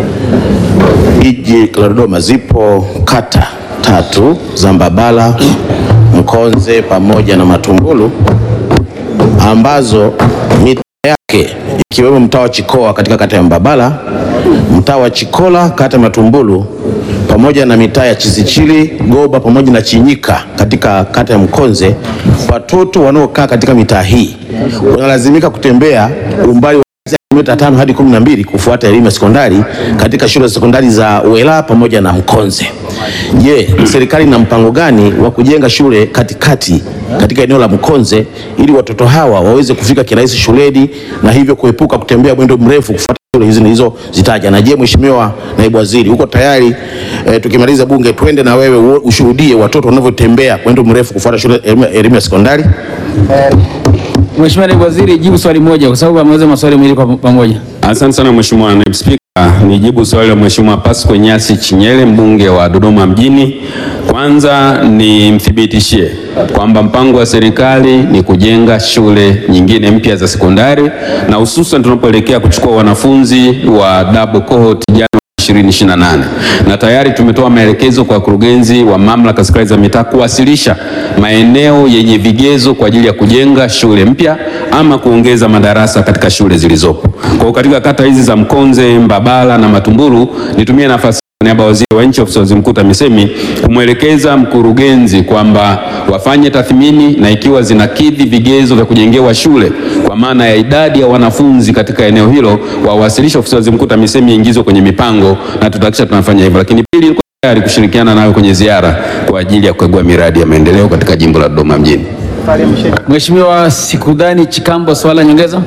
jiji la Dodoma zipo kata tatu za Mbabala, Mkonze pamoja na Matumbulu ambazo mita yake ikiwemo mtaa wa Chikoa katika kata ya Mbabala, mtaa wa Chikola kata ya Matumbulu pamoja na mitaa ya Chisichili, Goba pamoja na Chinyika katika kata ya Mkonze. Watoto wanaokaa katika mitaa hii wanalazimika kutembea umbali wa kilomita tano hadi kumi na mbili kufuata elimu ya sekondari katika shule za sekondari za Wela pamoja na Mkonze. Je, serikali ina mpango gani wa kujenga shule katikati katika eneo la Mkonze ili watoto hawa waweze kufika kirahisi shuleni na hivyo kuepuka kutembea mwendo mrefu kufuata shule hizi nilizozitaja? Na je, Mheshimiwa Naibu Waziri, uko tayari eh, tukimaliza bunge twende na wewe uo- ushuhudie watoto wanavyotembea mwendo mrefu kufuata shule elimu- elimu ya sekondari? Mheshimiwa Naibu Waziri, jibu swali moja kwa sababu ameweza maswali mawili kwa pamoja. Asante sana Mheshimiwa Naibu Spika, nijibu swali la Mheshimiwa Pasco Nyasi Chinyele, mbunge wa Dodoma mjini. Kwanza nimthibitishie kwamba mpango wa serikali ni kujenga shule nyingine mpya za sekondari na hususan tunapoelekea kuchukua wanafunzi wa double cohort Januari 2028 na tayari tumetoa maelekezo kwa wakurugenzi wa mamlaka serikali za mitaa kuwasilisha maeneo yenye vigezo kwa ajili ya kujenga shule mpya ama kuongeza madarasa katika shule zilizopo. Kwa hiyo katika kata hizi za Mkonze, Mbabala na Matumbulu, nitumie nafasi kwa niaba ya waziri wa nchi ofisi ya waziri mkuu TAMISEMI kumwelekeza mkurugenzi kwamba wafanye tathmini na ikiwa zinakidhi vigezo vya kujengewa shule kwa maana ya idadi ya wanafunzi katika eneo hilo, wawasilishe ofisi ya waziri mkuu TAMISEMI iingizwe kwenye mipango na tutahakikisha tunafanya hivyo. Lakini pili, niko tayari kushirikiana nawe kwenye ziara kwa ajili ya kukagua miradi ya maendeleo katika jimbo la Dodoma mjini. Mheshimiwa Sikudhani Chikambo, swali la nyongeza.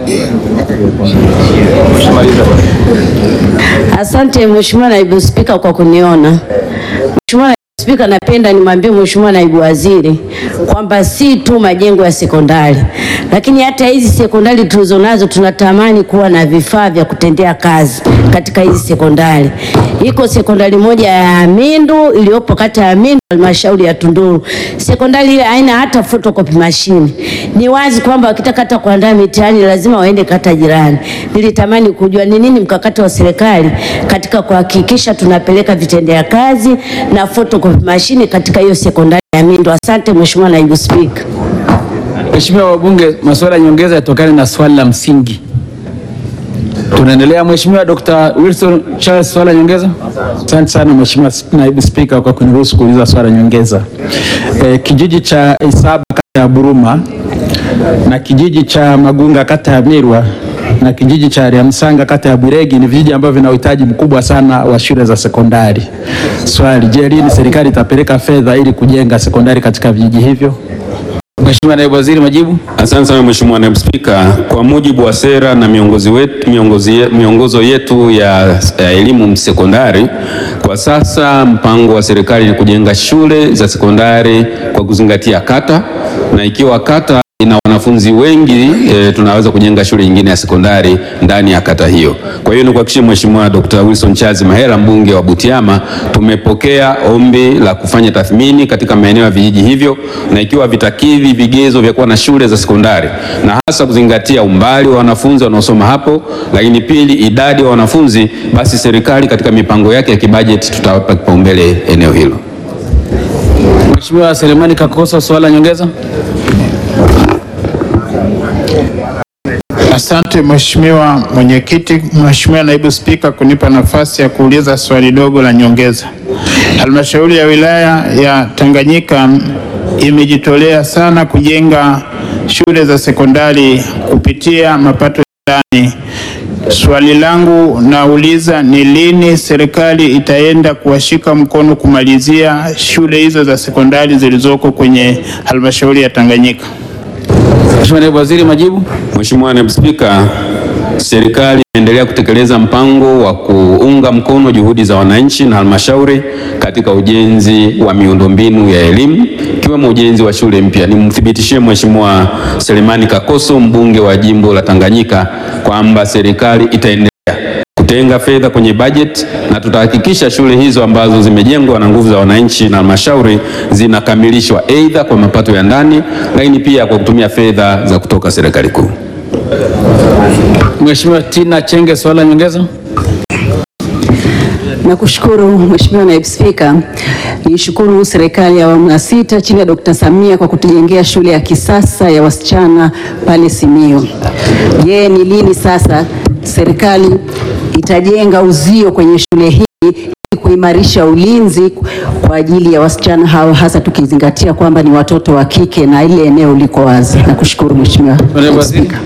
Asante Mheshimiwa Naibu Spika kwa kuniona. Mheshimiwa Naibu Spika, napenda nimwambie Mheshimiwa Naibu Waziri kwamba si tu majengo ya sekondari, lakini hata hizi sekondari tulizonazo tunatamani kuwa na vifaa vya kutendea kazi katika hizi sekondari. Iko sekondari moja ya Mindu iliyopo kata ya Mindu halmashauri ya Tunduru. Sekondari ile haina hata photocopy machine. Ni wazi kwamba wakitaka hata kuandaa mitihani lazima waende kata jirani. Nilitamani kujua ni nini mkakati wa serikali katika kuhakikisha tunapeleka vitendea kazi na photocopy machine katika hiyo sekondari ya Mindu. Asante Mheshimiwa Naibu Spika. Mheshimiwa wabunge, maswali ya nyongeza yatokane na swali la msingi. Tunaendelea. Mheshimiwa Dr. Wilson Charles, swali la nyongeza. Asante sana Mheshimiwa Naibu Spika kwa kuniruhusu kuuliza swali la nyongeza. E, kijiji cha Isaba kata ya Buruma na kijiji cha Magunga kata ya Mirwa na kijiji cha Ryamusanga kata ya Bwiregi ni vijiji ambavyo vina uhitaji mkubwa sana wa shule za sekondari. Swali, je, lini serikali itapeleka fedha ili kujenga sekondari katika vijiji hivyo? Mheshimiwa Naibu Waziri, majibu. Asante sana Mheshimiwa Naibu Spika, kwa mujibu wa sera na miongozi wetu, miongozi ye- miongozo yetu ya, ya elimu sekondari, kwa sasa mpango wa serikali ni kujenga shule za sekondari kwa kuzingatia kata, na ikiwa kata ina wanafunzi wengi e, tunaweza kujenga shule nyingine ya sekondari ndani ya kata hiyo. Kwa hiyo nikuhakikishie Mheshimiwa Dr. Wilson Charles Mahela mbunge wa Butiama, tumepokea ombi la kufanya tathmini katika maeneo ya vijiji hivyo, na ikiwa vitakidhi vigezo vya kuwa na shule za sekondari, na hasa kuzingatia umbali wa wanafunzi wanaosoma hapo, lakini pili idadi ya wanafunzi, basi serikali katika mipango yake ya kibajeti tutawapa kipaumbele eneo hilo. Mheshimiwa Selemani Kakoso, swali la nyongeza. Asante Mheshimiwa Mwenyekiti, Mheshimiwa Naibu Spika kunipa nafasi ya kuuliza swali dogo la nyongeza. Halmashauri ya wilaya ya Tanganyika imejitolea sana kujenga shule za sekondari kupitia mapato ya ndani. Swali langu nauliza ni lini serikali itaenda kuwashika mkono kumalizia shule hizo za sekondari zilizoko kwenye halmashauri ya Tanganyika? Mheshimiwa Naibu Waziri, majibu. Mheshimiwa Naibu Spika, serikali inaendelea kutekeleza mpango wa kuunga mkono juhudi za wananchi na halmashauri katika ujenzi wa miundombinu ya elimu ikiwemo ujenzi wa shule mpya. Nimthibitishie Mheshimiwa Selemani Kakoso mbunge wa jimbo la Tanganyika kwamba serikali itaendelea kutenga fedha kwenye bajeti na tutahakikisha shule hizo ambazo zimejengwa na nguvu za wananchi na halmashauri zinakamilishwa aidha kwa mapato ya ndani, lakini pia kwa kutumia fedha za kutoka serikali kuu. Mheshimiwa Tina Chenge, swali la nyongeza. Nakushukuru Mheshimiwa Naibu Spika. Niishukuru serikali ya awamu ya sita chini ya Dkt. Samia kwa kutujengea shule ya kisasa ya wasichana pale Simiyu. Je, ni lini sasa serikali itajenga uzio kwenye shule hii ili kuimarisha ulinzi kwa ajili ya wasichana hao hasa tukizingatia kwamba ni watoto wa kike na ile eneo liko wazi. Nakushukuru Mheshimiwa Naibu Spika.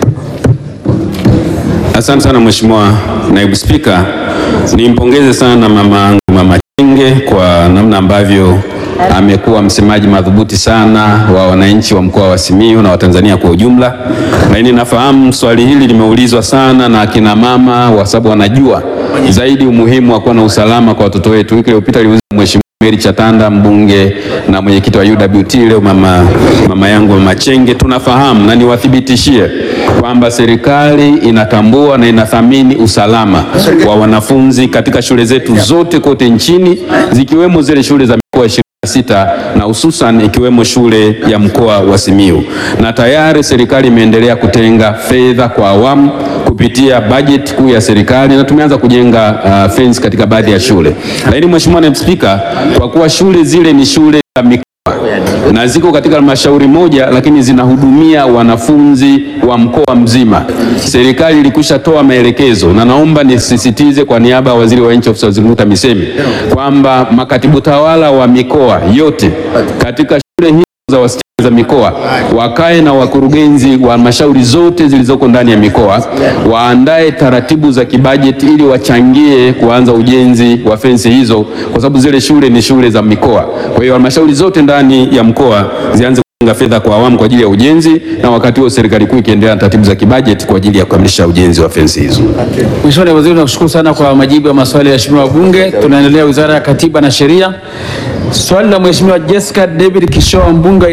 Asante sana Mheshimiwa Naibu Spika, nimpongeze sana mama yangu Mama Chenge kwa namna ambavyo amekuwa msemaji madhubuti sana wa wananchi wa mkoa wa Simiyu na Watanzania kwa ujumla, lakini nafahamu swali hili limeulizwa sana na akina mama, kwa sababu wanajua zaidi umuhimu wa kuwa na usalama kwa watoto wetu. Wiki iliyopita aliuliza Mheshimiwa Mary Chatanda mbunge na mwenyekiti wa UWT, leo mama, mama yangu Mama Chenge, tunafahamu na niwathibitishie kwamba serikali inatambua na inathamini usalama wa wanafunzi katika shule zetu zote kote nchini zikiwemo zile shule za mikoa ishirini na sita na hususan ikiwemo shule ya mkoa wa Simiyu, na tayari serikali imeendelea kutenga fedha kwa awamu kupitia bajeti kuu ya serikali na tumeanza kujenga uh, fence katika baadhi ya shule. Lakini Mheshimiwa Naibu Spika, kwa kuwa shule zile ni shule za mikoa na ziko katika halmashauri moja lakini zinahudumia wanafunzi wa mkoa mzima. Serikali ilikwisha toa maelekezo, na naomba nisisitize kwa niaba ya waziri wa nchi ofisi ya waziri mkuu TAMISEMI kwamba makatibu tawala wa mikoa yote katika shule hizo za wasichana za mikoa wakae na wakurugenzi wa halmashauri zote zilizoko ndani ya mikoa waandae taratibu za kibajeti ili wachangie kuanza ujenzi wa fensi hizo, kwa sababu zile shule ni shule za mikoa. Kwa hiyo halmashauri zote ndani ya mkoa zianze kutenga fedha kwa awamu kwa ajili ya ujenzi, na wakati huo serikali kuu ikiendelea na taratibu za kibajeti kwa ajili ya kukamilisha ujenzi wa fensi hizo. Mheshimiwa Naibu Waziri, nakushukuru sana kwa majibu ya maswali ya waheshimiwa wabunge. Tunaendelea Wizara ya Katiba na Sheria. Swali la Mheshimiwa Jessica David Kishoa mbunge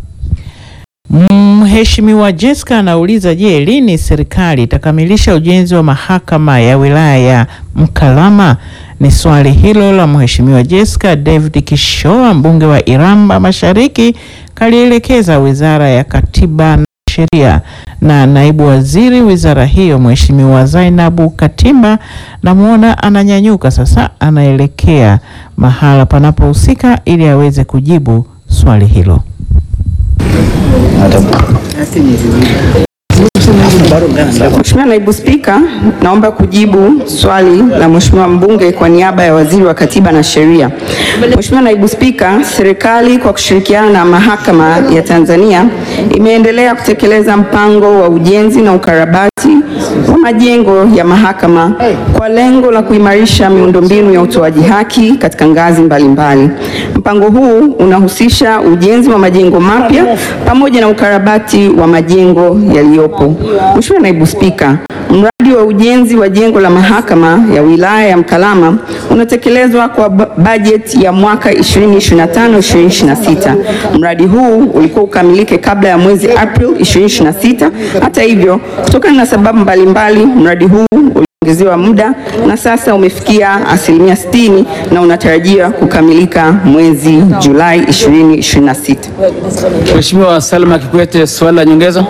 Mheshimiwa Jessica anauliza, je, lini serikali itakamilisha ujenzi wa mahakama ya wilaya ya Mkalama? Ni swali hilo la Mheshimiwa Jessica David Kishoa mbunge wa Iramba Mashariki kalielekeza Wizara ya Katiba na Sheria na naibu waziri wizara hiyo Mheshimiwa Zainabu Katimba, namwona ananyanyuka sasa, anaelekea mahala panapohusika ili aweze kujibu swali hilo. Mheshimiwa Naibu Spika, naomba kujibu swali la Mheshimiwa mbunge kwa niaba ya Waziri wa Katiba na Sheria. Mheshimiwa Naibu Spika, serikali kwa kushirikiana na Mahakama ya Tanzania imeendelea kutekeleza mpango wa ujenzi na ukarabati wa majengo ya mahakama kwa lengo la kuimarisha miundombinu ya utoaji haki katika ngazi mbalimbali. Mpango huu unahusisha ujenzi wa majengo mapya pamoja na ukarabati wa majengo yaliyopo. Mheshimiwa Naibu Spika, mradi wa ujenzi wa jengo la mahakama ya wilaya ya Mkalama unatekelezwa kwa ba- bajeti ya mwaka 2025-2026. Mradi huu ulikuwa ukamilike kabla ya mwezi April 2026. Hata hivyo, kutokana na sababu mbalimbali, mradi huu uliongezewa muda na sasa umefikia asilimia 60 na unatarajiwa kukamilika mwezi Julai 2026. Mheshimiwa Salma Kikwete, swali la nyongeza.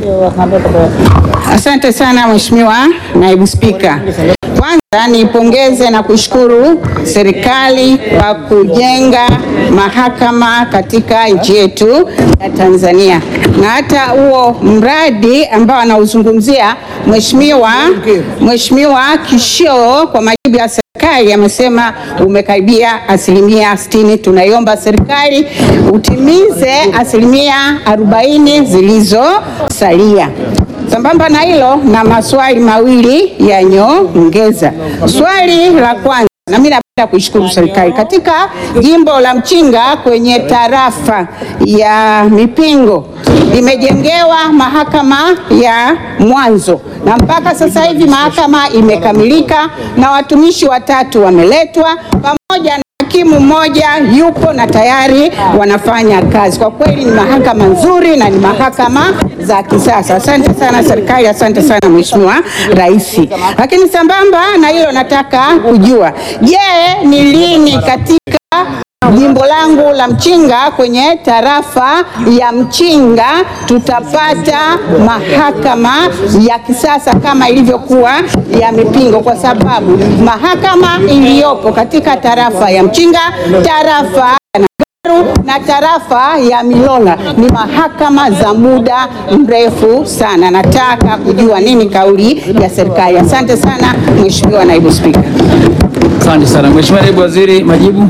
Asante sana Mheshimiwa Naibu Spika. Kwanza niipongeze na kushukuru serikali kwa kujenga mahakama katika nchi yetu ya Tanzania, na hata huo mradi ambao anauzungumzia Mheshimiwa Mheshimiwa Kishio kwa majibu ya serikali amesema umekaribia asilimia 60. Tunaiomba serikali utimize asilimia 40 zilizosalia. Sambamba na hilo na maswali mawili ya nyongeza. Swali la kwanza, na mimi napenda kuishukuru serikali katika jimbo la Mchinga kwenye tarafa ya Mipingo limejengewa mahakama ya mwanzo na mpaka sasa hivi mahakama imekamilika na watumishi watatu wameletwa pamoja na hakimu mmoja yupo na tayari wanafanya kazi. Kwa kweli ni mahakama nzuri na ni mahakama za kisasa. Asante sana serikali, asante sana Mheshimiwa Rais. Lakini sambamba na hilo nataka kujua, je, ni lini katika jimbo langu la Mchinga kwenye tarafa ya Mchinga tutapata mahakama ya kisasa kama ilivyokuwa ya Mipingo, kwa sababu mahakama iliyopo katika tarafa ya Mchinga, tarafa ya Nagaru na tarafa ya Milola ni mahakama za muda mrefu sana. Nataka kujua nini kauli ya serikali. Asante sana Mheshimiwa Naibu Spika. Asante sana Mheshimiwa Naibu Waziri, majibu.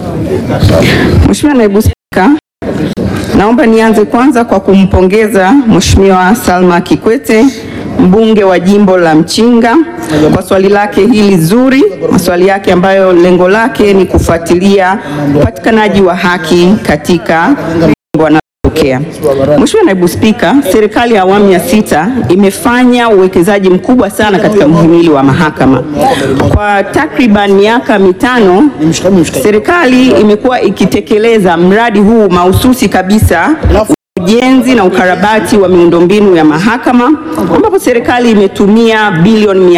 Mheshimiwa Naibu Spika, naomba nianze kwanza kwa kumpongeza Mheshimiwa Salma Kikwete mbunge wa jimbo la Mchinga kwa swali lake hili zuri, maswali yake ambayo lengo lake ni kufuatilia upatikanaji wa haki katika jimbo analotokea. Mheshimiwa Naibu Spika, serikali ya awamu ya sita imefanya uwekezaji mkubwa sana katika mhimili wa mahakama. Kwa takriban miaka mitano, serikali imekuwa ikitekeleza mradi huu mahususi kabisa ujenzi na ukarabati wa miundombinu ya mahakama ambapo serikali imetumia bilioni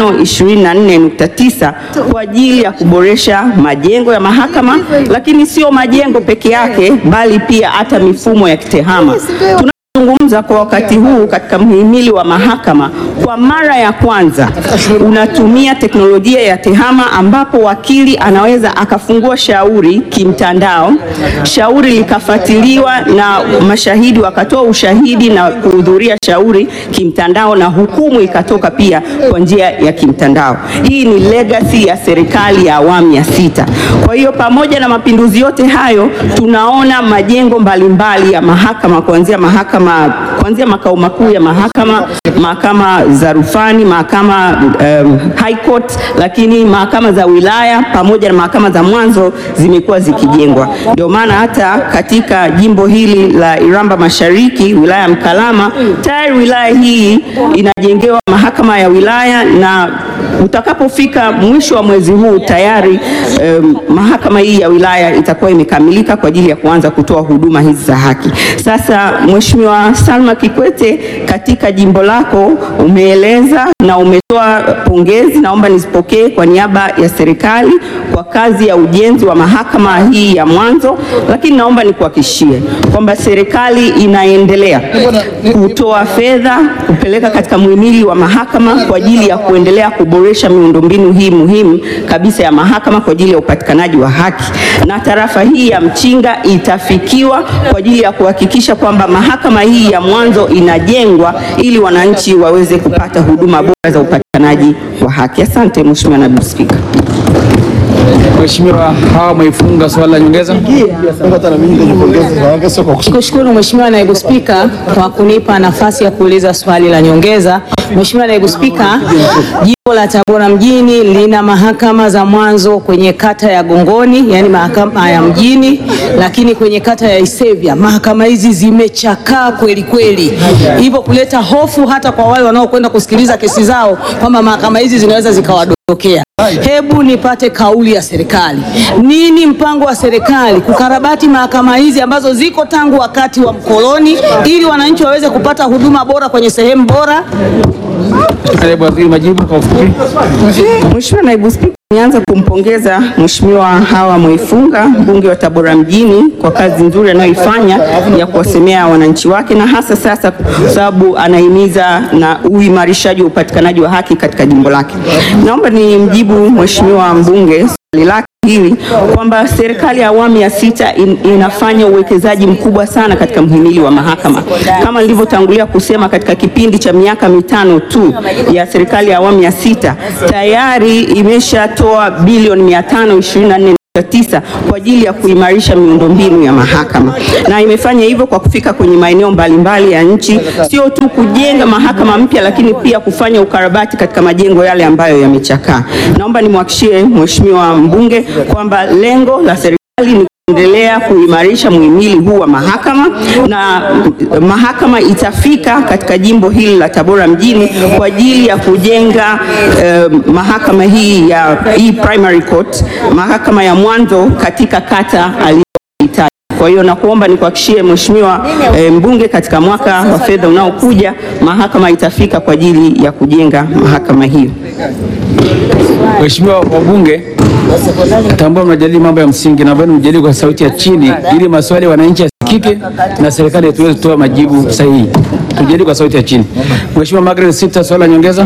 524.9 kwa ajili ya kuboresha majengo ya mahakama, lakini sio majengo peke yake, bali pia hata mifumo ya kitehama. Tunazungumza kwa wakati huu katika mhimili wa mahakama, kwa mara ya kwanza unatumia teknolojia ya tehama, ambapo wakili anaweza akafungua shauri kimtandao, shauri likafuatiliwa na mashahidi wakatoa ushahidi na kuhudhuria shauri kimtandao, na hukumu ikatoka pia kwa njia ya kimtandao. Hii ni legacy ya serikali ya awamu ya sita. Kwa hiyo pamoja na mapinduzi yote hayo, tunaona majengo mbalimbali ya mahakama kuanzia mahakama kuanzia makao makuu ya mahakama, mahakama za rufani, mahakama um, high court, lakini mahakama za wilaya pamoja na mahakama za mwanzo zimekuwa zikijengwa. Ndio maana hata katika jimbo hili la Iramba Mashariki, wilaya ya Mkalama, tayari wilaya hii inajengewa mahakama ya wilaya na utakapofika mwisho wa mwezi huu tayari um, mahakama hii ya wilaya itakuwa imekamilika kwa ajili ya kuanza kutoa huduma hizi za haki. Sasa Mheshimiwa Salma Kikwete, katika jimbo lako umeeleza na umetoa pongezi, naomba nizipokee kwa niaba ya serikali kwa kazi ya ujenzi wa mahakama hii ya mwanzo, lakini naomba nikuhakikishie kwamba serikali inaendelea kutoa fedha kupeleka katika muhimili wa mahakama kwa ajili ya kuendelea kuboresha miundombinu hii muhimu kabisa ya mahakama kwa ajili ya upatikanaji wa haki, na tarafa hii ya Mchinga itafikiwa kwa ajili ya kuhakikisha kwamba mahakama hii ya mwanzo inajengwa ili wananchi waweze kupata huduma bora za upatikanaji wa haki. Asante Mheshimiwa Naibu Spika. Mheshimiwa Hawa Mwaifunga, swali la nyongeza. Kushukuru Mheshimiwa Naibu Spika kwa kunipa nafasi ya kuuliza swali la nyongeza. Mheshimiwa Naibu Spika, jimbo la Tabora mjini lina mahakama za mwanzo kwenye kata ya Gongoni, yani mahakama ya mjini, lakini kwenye kata ya Isevya mahakama hizi zimechakaa kweli kweli, hivyo kuleta hofu hata kwa wale wanaokwenda kusikiliza kesi zao kwamba mahakama hizi zinaweza zikawadondokea. Hebu nipate kauli ya serikali. Nini mpango wa serikali kukarabati mahakama hizi ambazo ziko tangu wakati wa mkoloni ili wananchi waweze kupata huduma bora kwenye sehemu bora? Naibu Waziri, majibu kwa ufupi. Mheshimiwa Naibu Spika, nianza kumpongeza Mheshimiwa Hawa Mwaifunga mbunge wa Tabora mjini kwa kazi nzuri anayoifanya ya kuwasemea wananchi wake na hasa sasa kwa sababu anahimiza na uimarishaji wa upatikanaji wa haki katika jimbo lake. Naomba ni mjibu Mheshimiwa mbunge swali lake hili kwamba serikali ya awamu ya sita in, inafanya uwekezaji mkubwa sana katika mhimili wa mahakama. Kama nilivyotangulia kusema, katika kipindi cha miaka mitano tu ya serikali ya awamu ya sita tayari imeshatoa bilioni 524 tisa kwa ajili ya kuimarisha miundombinu ya mahakama na imefanya hivyo kwa kufika kwenye maeneo mbalimbali ya nchi, sio tu kujenga mahakama mpya, lakini pia kufanya ukarabati katika majengo yale ambayo yamechakaa. Naomba nimwahakishie Mheshimiwa mbunge kwamba lengo la serikali ni kuendelea kuimarisha muhimili huu wa mahakama na mahakama itafika katika jimbo hili la Tabora mjini kwa ajili ya kujenga eh, mahakama hii ya hii primary court, mahakama ya mwanzo katika kata aliyohitaji. Kwa hiyo nakuomba nikuhakishie Mheshimiwa eh, mbunge, katika mwaka wa fedha unaokuja mahakama itafika kwa ajili ya kujenga mahakama hiyo. Waheshimiwa wabunge, tambua mnajadili mambo ya msingi, naomba mjadili kwa sauti ya chini ili maswali ya wananchi yasikike na serikali tuweze kutoa majibu sahihi. Tujadili kwa sauti ya chini. Mheshimiwa Margaret Sita, swali la nyongeza.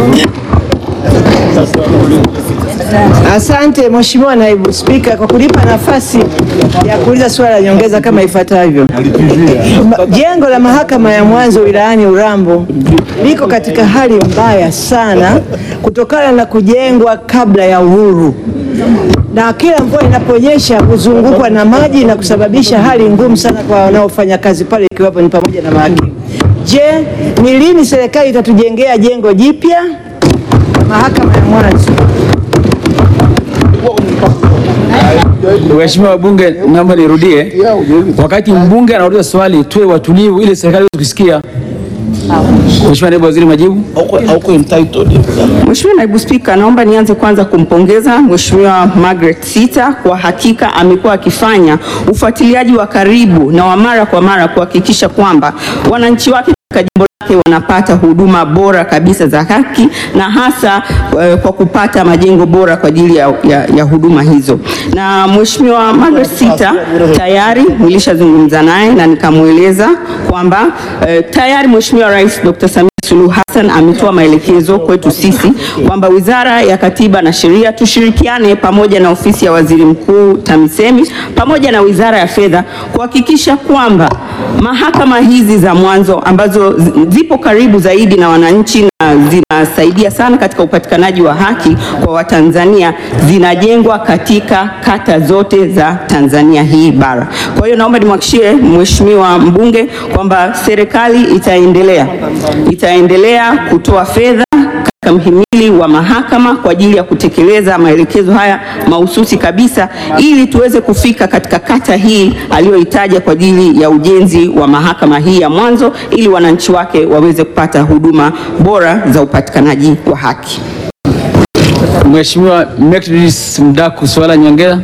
Asante Mheshimiwa Naibu Spika kwa kunipa nafasi ya kuuliza swali la nyongeza kama ifuatavyo. Ma- Jengo la mahakama ya mwanzo wilayani Urambo liko katika hali mbaya sana kutokana na kujengwa kabla ya uhuru, na kila mvua inaponyesha huzungukwa na maji na kusababisha hali ngumu sana kwa wanaofanya kazi pale, ikiwapo ni pamoja na mahakimu. Je, ni lini serikali itatujengea jengo jipya mahakama ya mwanzo? Waheshimiwa wabunge, naomba nirudie. Wakati mbunge anauliza swali, tuwe watulivu ili serikali iweze kusikia. Mheshimiwa Naibu Waziri, majibu. Mheshimiwa Naibu Spika, naomba nianze kwanza kumpongeza Mheshimiwa Margaret Sita. Kwa hakika amekuwa akifanya ufuatiliaji wa karibu na wa mara kwa mara kuhakikisha kwamba wananchi wake katika jimbo lake wanapata huduma bora kabisa za haki na hasa eh, kwa kupata majengo bora kwa ajili ya, ya, ya huduma hizo. Na Mheshimiwa Margaret Sita tayari nilishazungumza naye na nikamweleza kwamba eh, tayari Mheshimiwa Rais Dr. Samia Suluhu Hassan ametoa maelekezo kwetu sisi kwamba Wizara ya Katiba na Sheria tushirikiane pamoja na Ofisi ya Waziri Mkuu TAMISEMI pamoja na Wizara ya Fedha kuhakikisha kwamba mahakama hizi za mwanzo ambazo zi- zipo karibu zaidi na wananchi na zinasaidia sana katika upatikanaji wa haki kwa Watanzania zinajengwa katika kata zote za Tanzania hii bara. Kwa hiyo naomba nimhakikishie Mheshimiwa mbunge kwamba serikali itaendelea itaendelea kutoa fedha katika mhimili wa mahakama kwa ajili ya kutekeleza maelekezo haya mahususi kabisa ili tuweze kufika katika kata hii aliyoitaja kwa ajili ya ujenzi wa mahakama hii ya mwanzo ili wananchi wake waweze kupata huduma bora za upatikanaji wa haki. Mheshimiwa Methodist Mdaku, swala nyongeza.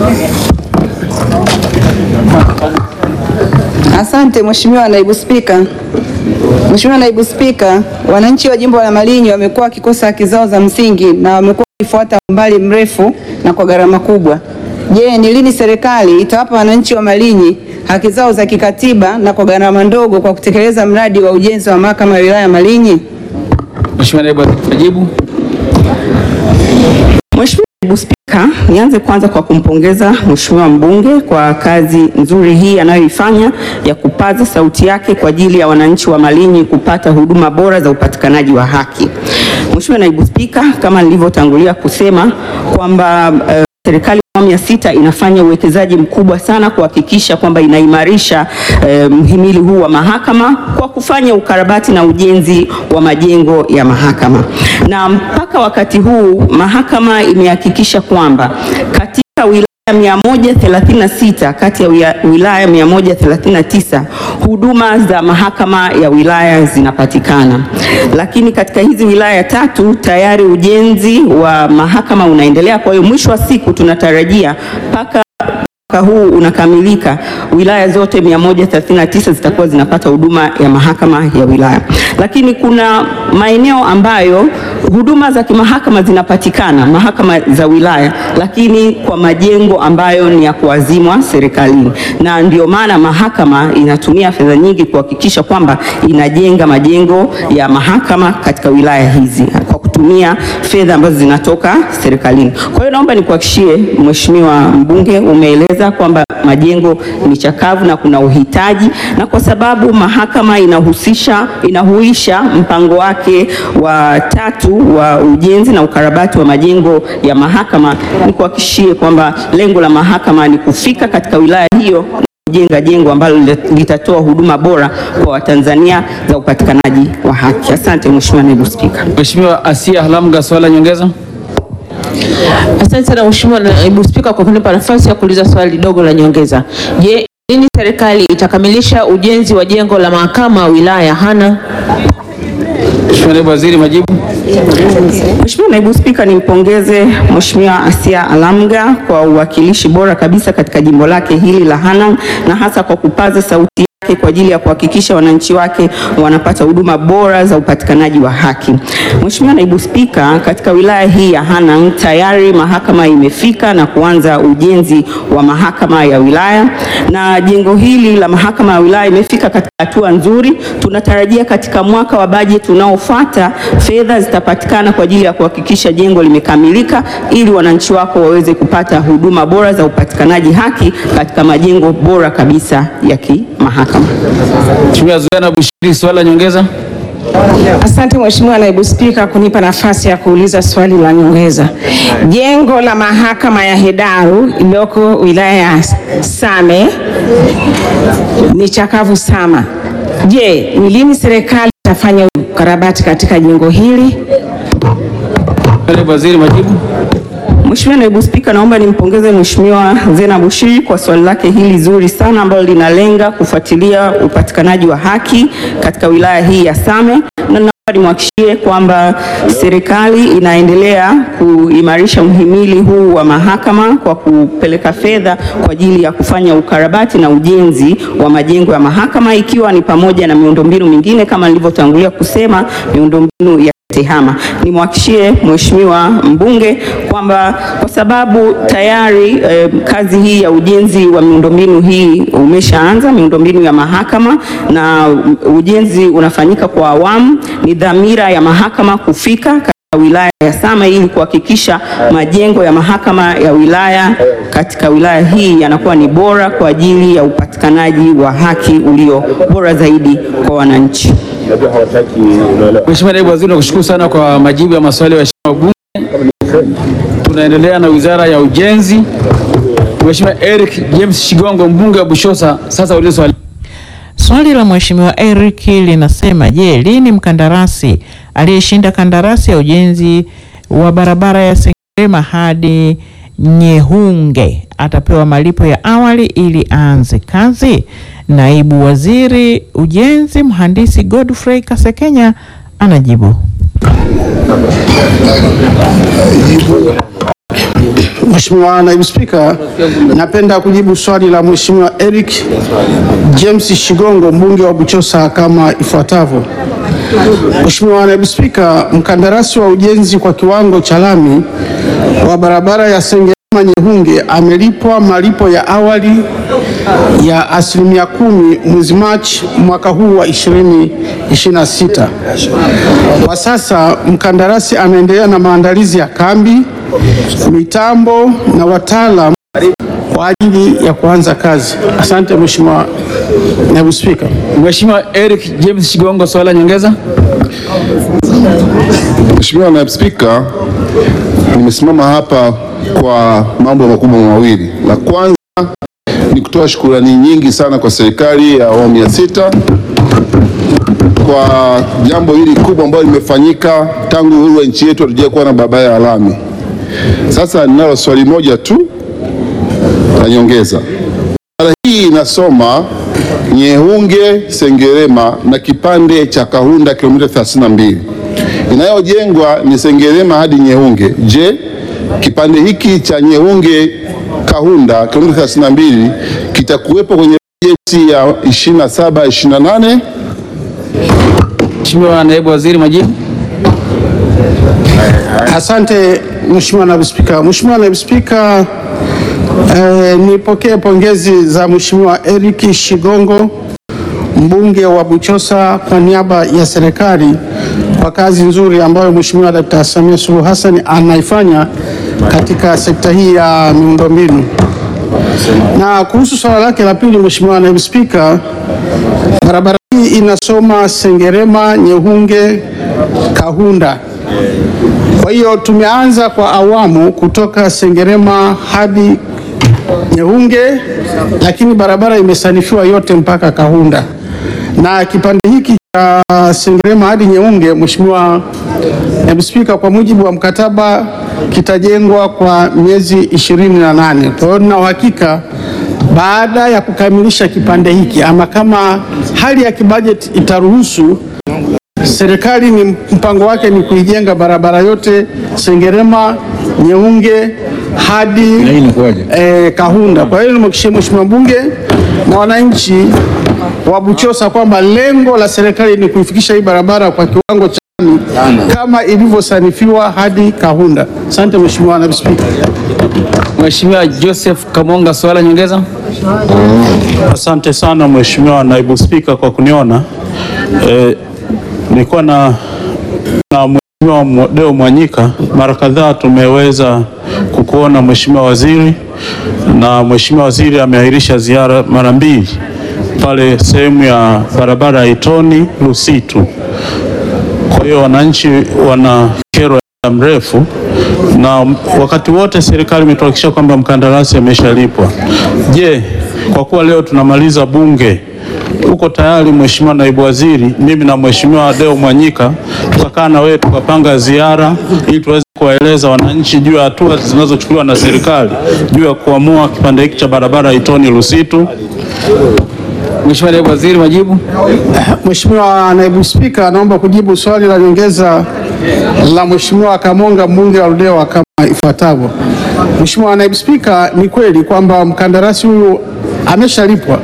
Asante Mheshimiwa Naibu Spika. Mheshimiwa Naibu Spika, wananchi wa jimbo la Malinyi wamekuwa wakikosa haki zao za msingi na wamekuwa wakifuata umbali mrefu na kwa gharama kubwa. Je, ni lini serikali itawapa wananchi wa Malinyi haki zao za kikatiba na kwa gharama ndogo kwa kutekeleza mradi wa ujenzi wa mahakama ya wilaya ya Malinyi? Mheshimiwa Naibu Waziri, majibu. Mheshimiwa Naibu Spika, nianze kwanza kwa kumpongeza Mheshimiwa mbunge kwa kazi nzuri hii anayoifanya ya kupaza sauti yake kwa ajili ya wananchi wa Malinyi kupata huduma bora za upatikanaji wa haki. Mheshimiwa Naibu Spika, kama nilivyotangulia kusema kwamba eh, serikali ya awamu ya sita inafanya uwekezaji mkubwa sana kuhakikisha kwamba inaimarisha eh, mhimili huu wa mahakama kwa kufanya ukarabati na ujenzi wa majengo ya mahakama, na mpaka wakati huu mahakama imehakikisha kwamba katika wilaya 136 kati ya wia- wilaya 139 huduma za mahakama ya wilaya zinapatikana, lakini katika hizi wilaya tatu tayari ujenzi wa mahakama unaendelea. Kwa hiyo mwisho wa siku tunatarajia mpaka mwaka huu unakamilika, wilaya zote 139 zitakuwa zinapata huduma ya mahakama ya wilaya. Lakini kuna maeneo ambayo huduma za kimahakama zinapatikana mahakama za wilaya, lakini kwa majengo ambayo ni ya kuazimwa serikalini, na ndio maana mahakama inatumia fedha nyingi kuhakikisha kwamba inajenga majengo ya mahakama katika wilaya hizi kwa kutumia fedha ambazo zinatoka serikalini. Kwa hiyo naomba nikuhakishie Mheshimiwa mbunge, umeeleza kwamba majengo ni chakavu na kuna uhitaji, na kwa sababu mahakama inahusisha inahuisha mpango wake wa tatu wa ujenzi na ukarabati wa majengo ya mahakama, nikuhakishie kwamba lengo la mahakama ni kufika katika wilaya hiyo kujenga jengo ambalo litatoa huduma bora kwa Watanzania za upatikanaji wa haki. Asante Mheshimiwa Naibu Spika. Mheshimiwa Asia Halamga, swali la nyongeza. Asante sana Mheshimiwa Naibu Spika kwa kunipa nafasi ya kuuliza swali dogo la nyongeza. Je, lini serikali itakamilisha ujenzi wa jengo la mahakama wilaya Hana? Mheshimiwa Naibu Waziri, majibu. Mheshimiwa Naibu Spika, nimpongeze Mheshimiwa Asia Alamga kwa uwakilishi bora kabisa katika jimbo lake hili la Hanang na hasa kwa kupaza sauti yake kwa ajili ya kuhakikisha wananchi wake wanapata huduma bora za upatikanaji wa haki. Mheshimiwa Naibu Spika, katika wilaya hii ya Hanang tayari mahakama imefika na kuanza ujenzi wa mahakama ya wilaya na jengo hili la mahakama ya wilaya imefika katika hatua nzuri. Tunatarajia katika mwaka wa bajeti unaofuata fedha zitapatikana kwa ajili ya kuhakikisha jengo limekamilika ili wananchi wako waweze kupata huduma bora za upatikanaji haki katika majengo bora kabisa ya kimahakama. Mheshimiwa Zuena Bushiri, swali la nyongeza. Asante Mheshimiwa Naibu Spika kunipa nafasi ya kuuliza swali la nyongeza. Jengo la mahakama ya Hedaru iliyoko wilaya ya Same ni chakavu sana. Je, ni lini serikali itafanya ukarabati katika jengo hili? Naibu Waziri, majibu. Mheshimiwa Naibu Spika, naomba nimpongeze Mheshimiwa Zena Bushiri kwa swali lake hili zuri sana ambalo linalenga kufuatilia upatikanaji wa haki katika wilaya hii ya Same na naomba nimhakikishie kwamba serikali inaendelea kuimarisha mhimili huu wa mahakama kwa kupeleka fedha kwa ajili ya kufanya ukarabati na ujenzi wa majengo ya mahakama ikiwa ni pamoja na miundombinu mingine kama nilivyotangulia kusema miundombinu ya TEHAMA. Nimwahakishie Mheshimiwa mbunge kwamba kwa sababu tayari eh, kazi hii ya ujenzi wa miundombinu hii umeshaanza, miundombinu ya mahakama na ujenzi unafanyika kwa awamu, ni dhamira ya mahakama kufika katika wilaya ya Same ili kuhakikisha majengo ya mahakama ya wilaya katika wilaya hii yanakuwa ni bora kwa ajili ya upatikanaji wa haki ulio bora zaidi kwa wananchi. Mheshimiwa Naibu Waziri, nakushukuru sana kwa majibu ya maswali ya waheshimiwa wabunge. Tunaendelea na Wizara ya Ujenzi. Mheshimiwa Eric James Shigongo, mbunge wa Bushosa, sasa ulize swali. Swali la Mheshimiwa Eric linasema, je, lini mkandarasi aliyeshinda kandarasi ya ujenzi wa barabara ya Sengerema hadi Nyehunge atapewa malipo ya awali ili aanze kazi? Naibu Waziri Ujenzi Mhandisi Godfrey Kasekenya anajibu. Mheshimiwa Naibu Spika, napenda kujibu swali la Mheshimiwa Eric James Shigongo mbunge wa Buchosa kama ifuatavyo. Mheshimiwa Naibu Spika, mkandarasi wa ujenzi kwa kiwango cha lami wa barabara ya Sengerema Nyehunge amelipwa malipo ya awali ya asilimia kumi mwezi Machi mwaka huu wa 2026. Kwa sasa mkandarasi anaendelea na maandalizi ya kambi, mitambo na wataalam kwa ajili ya kuanza kazi. Asante Mheshimiwa Naibu Spika. Mheshimiwa Eric James Shigongo, swali la nyongeza. Mheshimiwa Naibu Spika, nimesimama hapa kwa mambo makubwa mawili. La kwanza ni kutoa shukurani nyingi sana kwa serikali ya awamu ya sita kwa jambo hili kubwa ambalo limefanyika tangu uhuru wa nchi yetu hatujawahi kuwa na barabara ya lami. Sasa ninalo swali moja tu la nyongeza. Barabara hii inasoma Nyehunge Sengerema na kipande cha Kahunda kilomita 32. Inayojengwa ni Sengerema hadi Nyehunge. Je, kipande hiki cha Nyehunge Kahunda kilomita 32 kitakuwepo kwenye bajeti ya 27 28? Mheshimiwa Naibu Waziri, majibu. Asante Mheshimiwa Naibu Spika. Mheshimiwa Naibu Spika, eh, nipokee pongezi za Mheshimiwa Eric Shigongo mbunge wa Buchosa kwa niaba ya serikali kwa kazi nzuri ambayo Mheshimiwa Dkt. Samia Suluhu Hassan anaifanya katika sekta hii ya miundombinu. Na kuhusu swala lake la pili, Mheshimiwa Naibu Spika, barabara hii inasoma Sengerema, Nyehunge, Kahunda. Kwa hiyo tumeanza kwa awamu kutoka Sengerema hadi Nyehunge, lakini barabara imesanifiwa yote mpaka Kahunda, na kipande hiki cha Sengerema hadi Nyehunge, Mheshimiwa Naibu Spika, kwa mujibu wa mkataba kitajengwa kwa miezi ishirini na nane. Kwa hiyo nina uhakika baada ya kukamilisha kipande hiki ama kama hali ya kibajeti itaruhusu serikali ni mpango wake ni kuijenga barabara yote Sengerema, Nyehunge hadi eh, Kahunda. Kwa hiyo nimhakikishie Mheshimiwa mbunge na wananchi wa Buchosa kwamba lengo la serikali ni kuifikisha hii barabara kwa kiwango cha lami kama ilivyosanifiwa hadi Kahunda. Asante Mheshimiwa Naibu Spika. Mheshimiwa Joseph Kamonga, swala nyongeza. Asante sana Mheshimiwa Naibu Spika kwa kuniona. Eh, nilikuwa na na Mheshimiwa Deo Mwanyika mara kadhaa tumeweza kukuona Mheshimiwa Waziri, na Mheshimiwa Waziri ameahirisha ziara mara mbili pale sehemu ya barabara ya Itoni Lusitu. Kwa hiyo wananchi wana kero ya muda mrefu, na wakati wote serikali imetuhakikisha kwamba mkandarasi ameshalipwa. Je, kwa kuwa leo tunamaliza bunge uko tayari Mheshimiwa Naibu Waziri, mimi na Mheshimiwa Deo Mwanyika tukakaa na wewe tukapanga ziara ili tuweze kuwaeleza wananchi juu ya hatua zinazochukuliwa na serikali juu ya kuamua kipande hiki cha barabara Itoni Lusitu. Mheshimiwa Naibu Waziri, majibu. Mheshimiwa Naibu Spika, naomba kujibu swali la nyongeza la Mheshimiwa Kamonga mbunge wa Ludewa kama ifuatavyo. Mheshimiwa Naibu Spika, ni kweli kwamba mkandarasi huyu ameshalipwa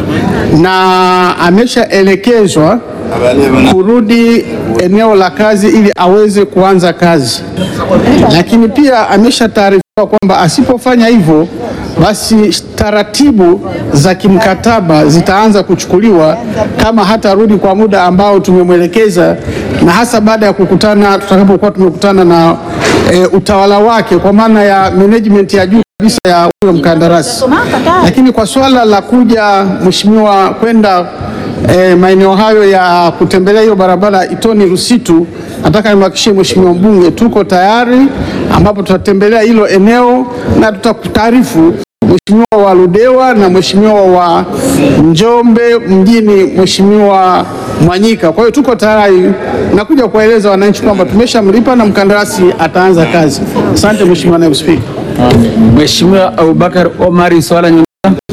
na ameshaelekezwa kurudi eneo la kazi ili aweze kuanza kazi, lakini pia ameshataarifiwa kwamba asipofanya hivyo basi taratibu za kimkataba zitaanza kuchukuliwa kama hatarudi kwa muda ambao tumemwelekeza, na hasa baada ya kukutana, tutakapokuwa tumekutana na e, utawala wake kwa maana ya management ya juu kabisa ya huyo mkandarasi. Lakini kwa swala la kuja mheshimiwa kwenda e, maeneo hayo ya kutembelea hiyo barabara Itoni Rusitu, nataka nimhakikishie mheshimiwa mbunge tuko tayari, ambapo tutatembelea hilo eneo na tutakutaarifu mheshimiwa wa Ludewa na mheshimiwa wa Njombe mjini, mheshimiwa Mwanyika. Kwa hiyo tuko tayari na kuja kuwaeleza wananchi kwamba tumeshamlipa na mkandarasi ataanza kazi. Asante mheshimiwa naibu spika. Mheshimiwa Abubakar Omari, swala nyongeza.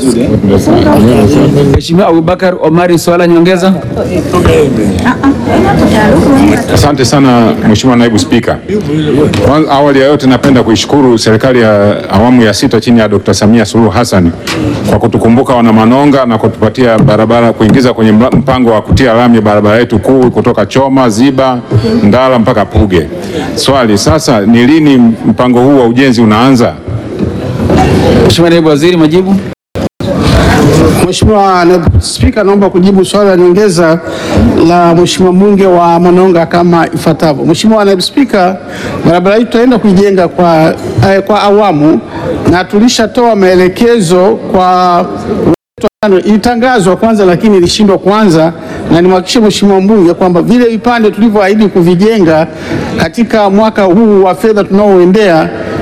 Mheshimiwa Abubakar Omari, swala nyongeza. Asante sana Mheshimiwa Naibu Spika. Kwanza, awali ya yote napenda kuishukuru serikali ya awamu ya sita chini ya Dr. Samia Suluhu Hassan kwa kutukumbuka wana Manonga na kutupatia barabara kuingiza kwenye mla- mpango wa kutia lami barabara yetu kuu kutoka Choma, Ziba, Ndala mpaka Puge. Swali sasa ni lini mpango huu wa ujenzi unaanza? Mheshimiwa Naibu Waziri, majibu. Mheshimiwa Naibu Spika, naomba kujibu swali la nyongeza la Mheshimiwa mbunge wa Manonga kama ifuatavyo. Mheshimiwa Naibu Spika, barabara hii tutaenda kuijenga kwa, eh, kwa awamu na tulishatoa maelekezo kwa Tano, ilitangazwa kwanza lakini ilishindwa kuanza, na nimhakikishie Mheshimiwa mbunge kwamba vile vipande tulivyoahidi kuvijenga katika mwaka huu wa fedha tunaoendea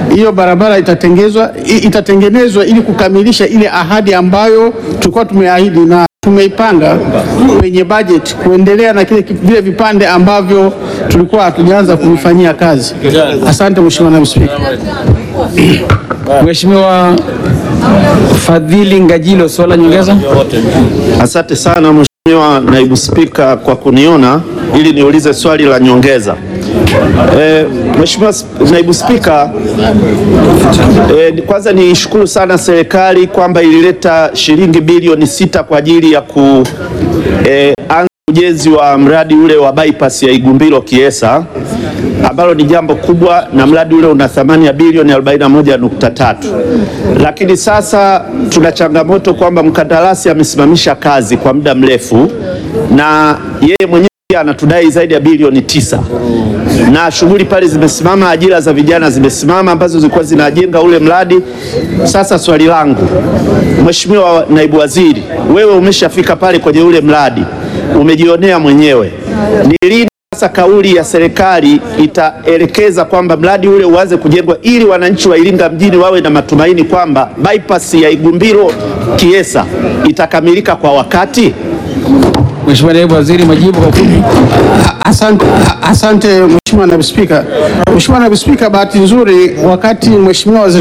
hiyo barabara itatengezwa, i- itatengenezwa ili kukamilisha ile ahadi ambayo tulikuwa tumeahidi na tumeipanga kwenye budget kuendelea na kile ki- vile vipande ambavyo tulikuwa hatujaanza kuvifanyia kazi. Asante Mheshimiwa Naibu Spika. Mheshimiwa Fadhili Ngajilo, swali la nyongeza. Asante sana Mheshimiwa Naibu Spika kwa kuniona ili niulize swali la nyongeza. E, Mheshimiwa Sp- Naibu Spika, e, kwanza niishukuru sana serikali kwamba ilileta shilingi bilioni sita kwa ajili ya ku e, anza ujenzi wa mradi ule wa bypass ya Igumbilo Kiesa ambalo ni jambo kubwa na mradi ule una thamani ya bilioni 41.3, lakini sasa tuna changamoto kwamba mkandarasi amesimamisha kazi kwa muda mrefu na yeye mwenyewe pia anatudai zaidi ya bilioni tisa na shughuli pale zimesimama, ajira za vijana zimesimama ambazo zilikuwa zinajenga ule mradi. Sasa swali langu, Mheshimiwa Naibu Waziri, wewe umeshafika pale kwenye ule mradi, umejionea mwenyewe, ni lini sasa kauli ya serikali itaelekeza kwamba mradi ule uanze kujengwa ili wananchi wa Iringa mjini wawe na matumaini kwamba bypass ya Igumbilo Kiesa itakamilika kwa wakati? Mheshimiwa Naibu Waziri, majibu kwa ufupi. Asante, asante Mheshimiwa Naibu Spika. Mheshimiwa Naibu Spika, bahati nzuri wakati Mheshimiwa Waziri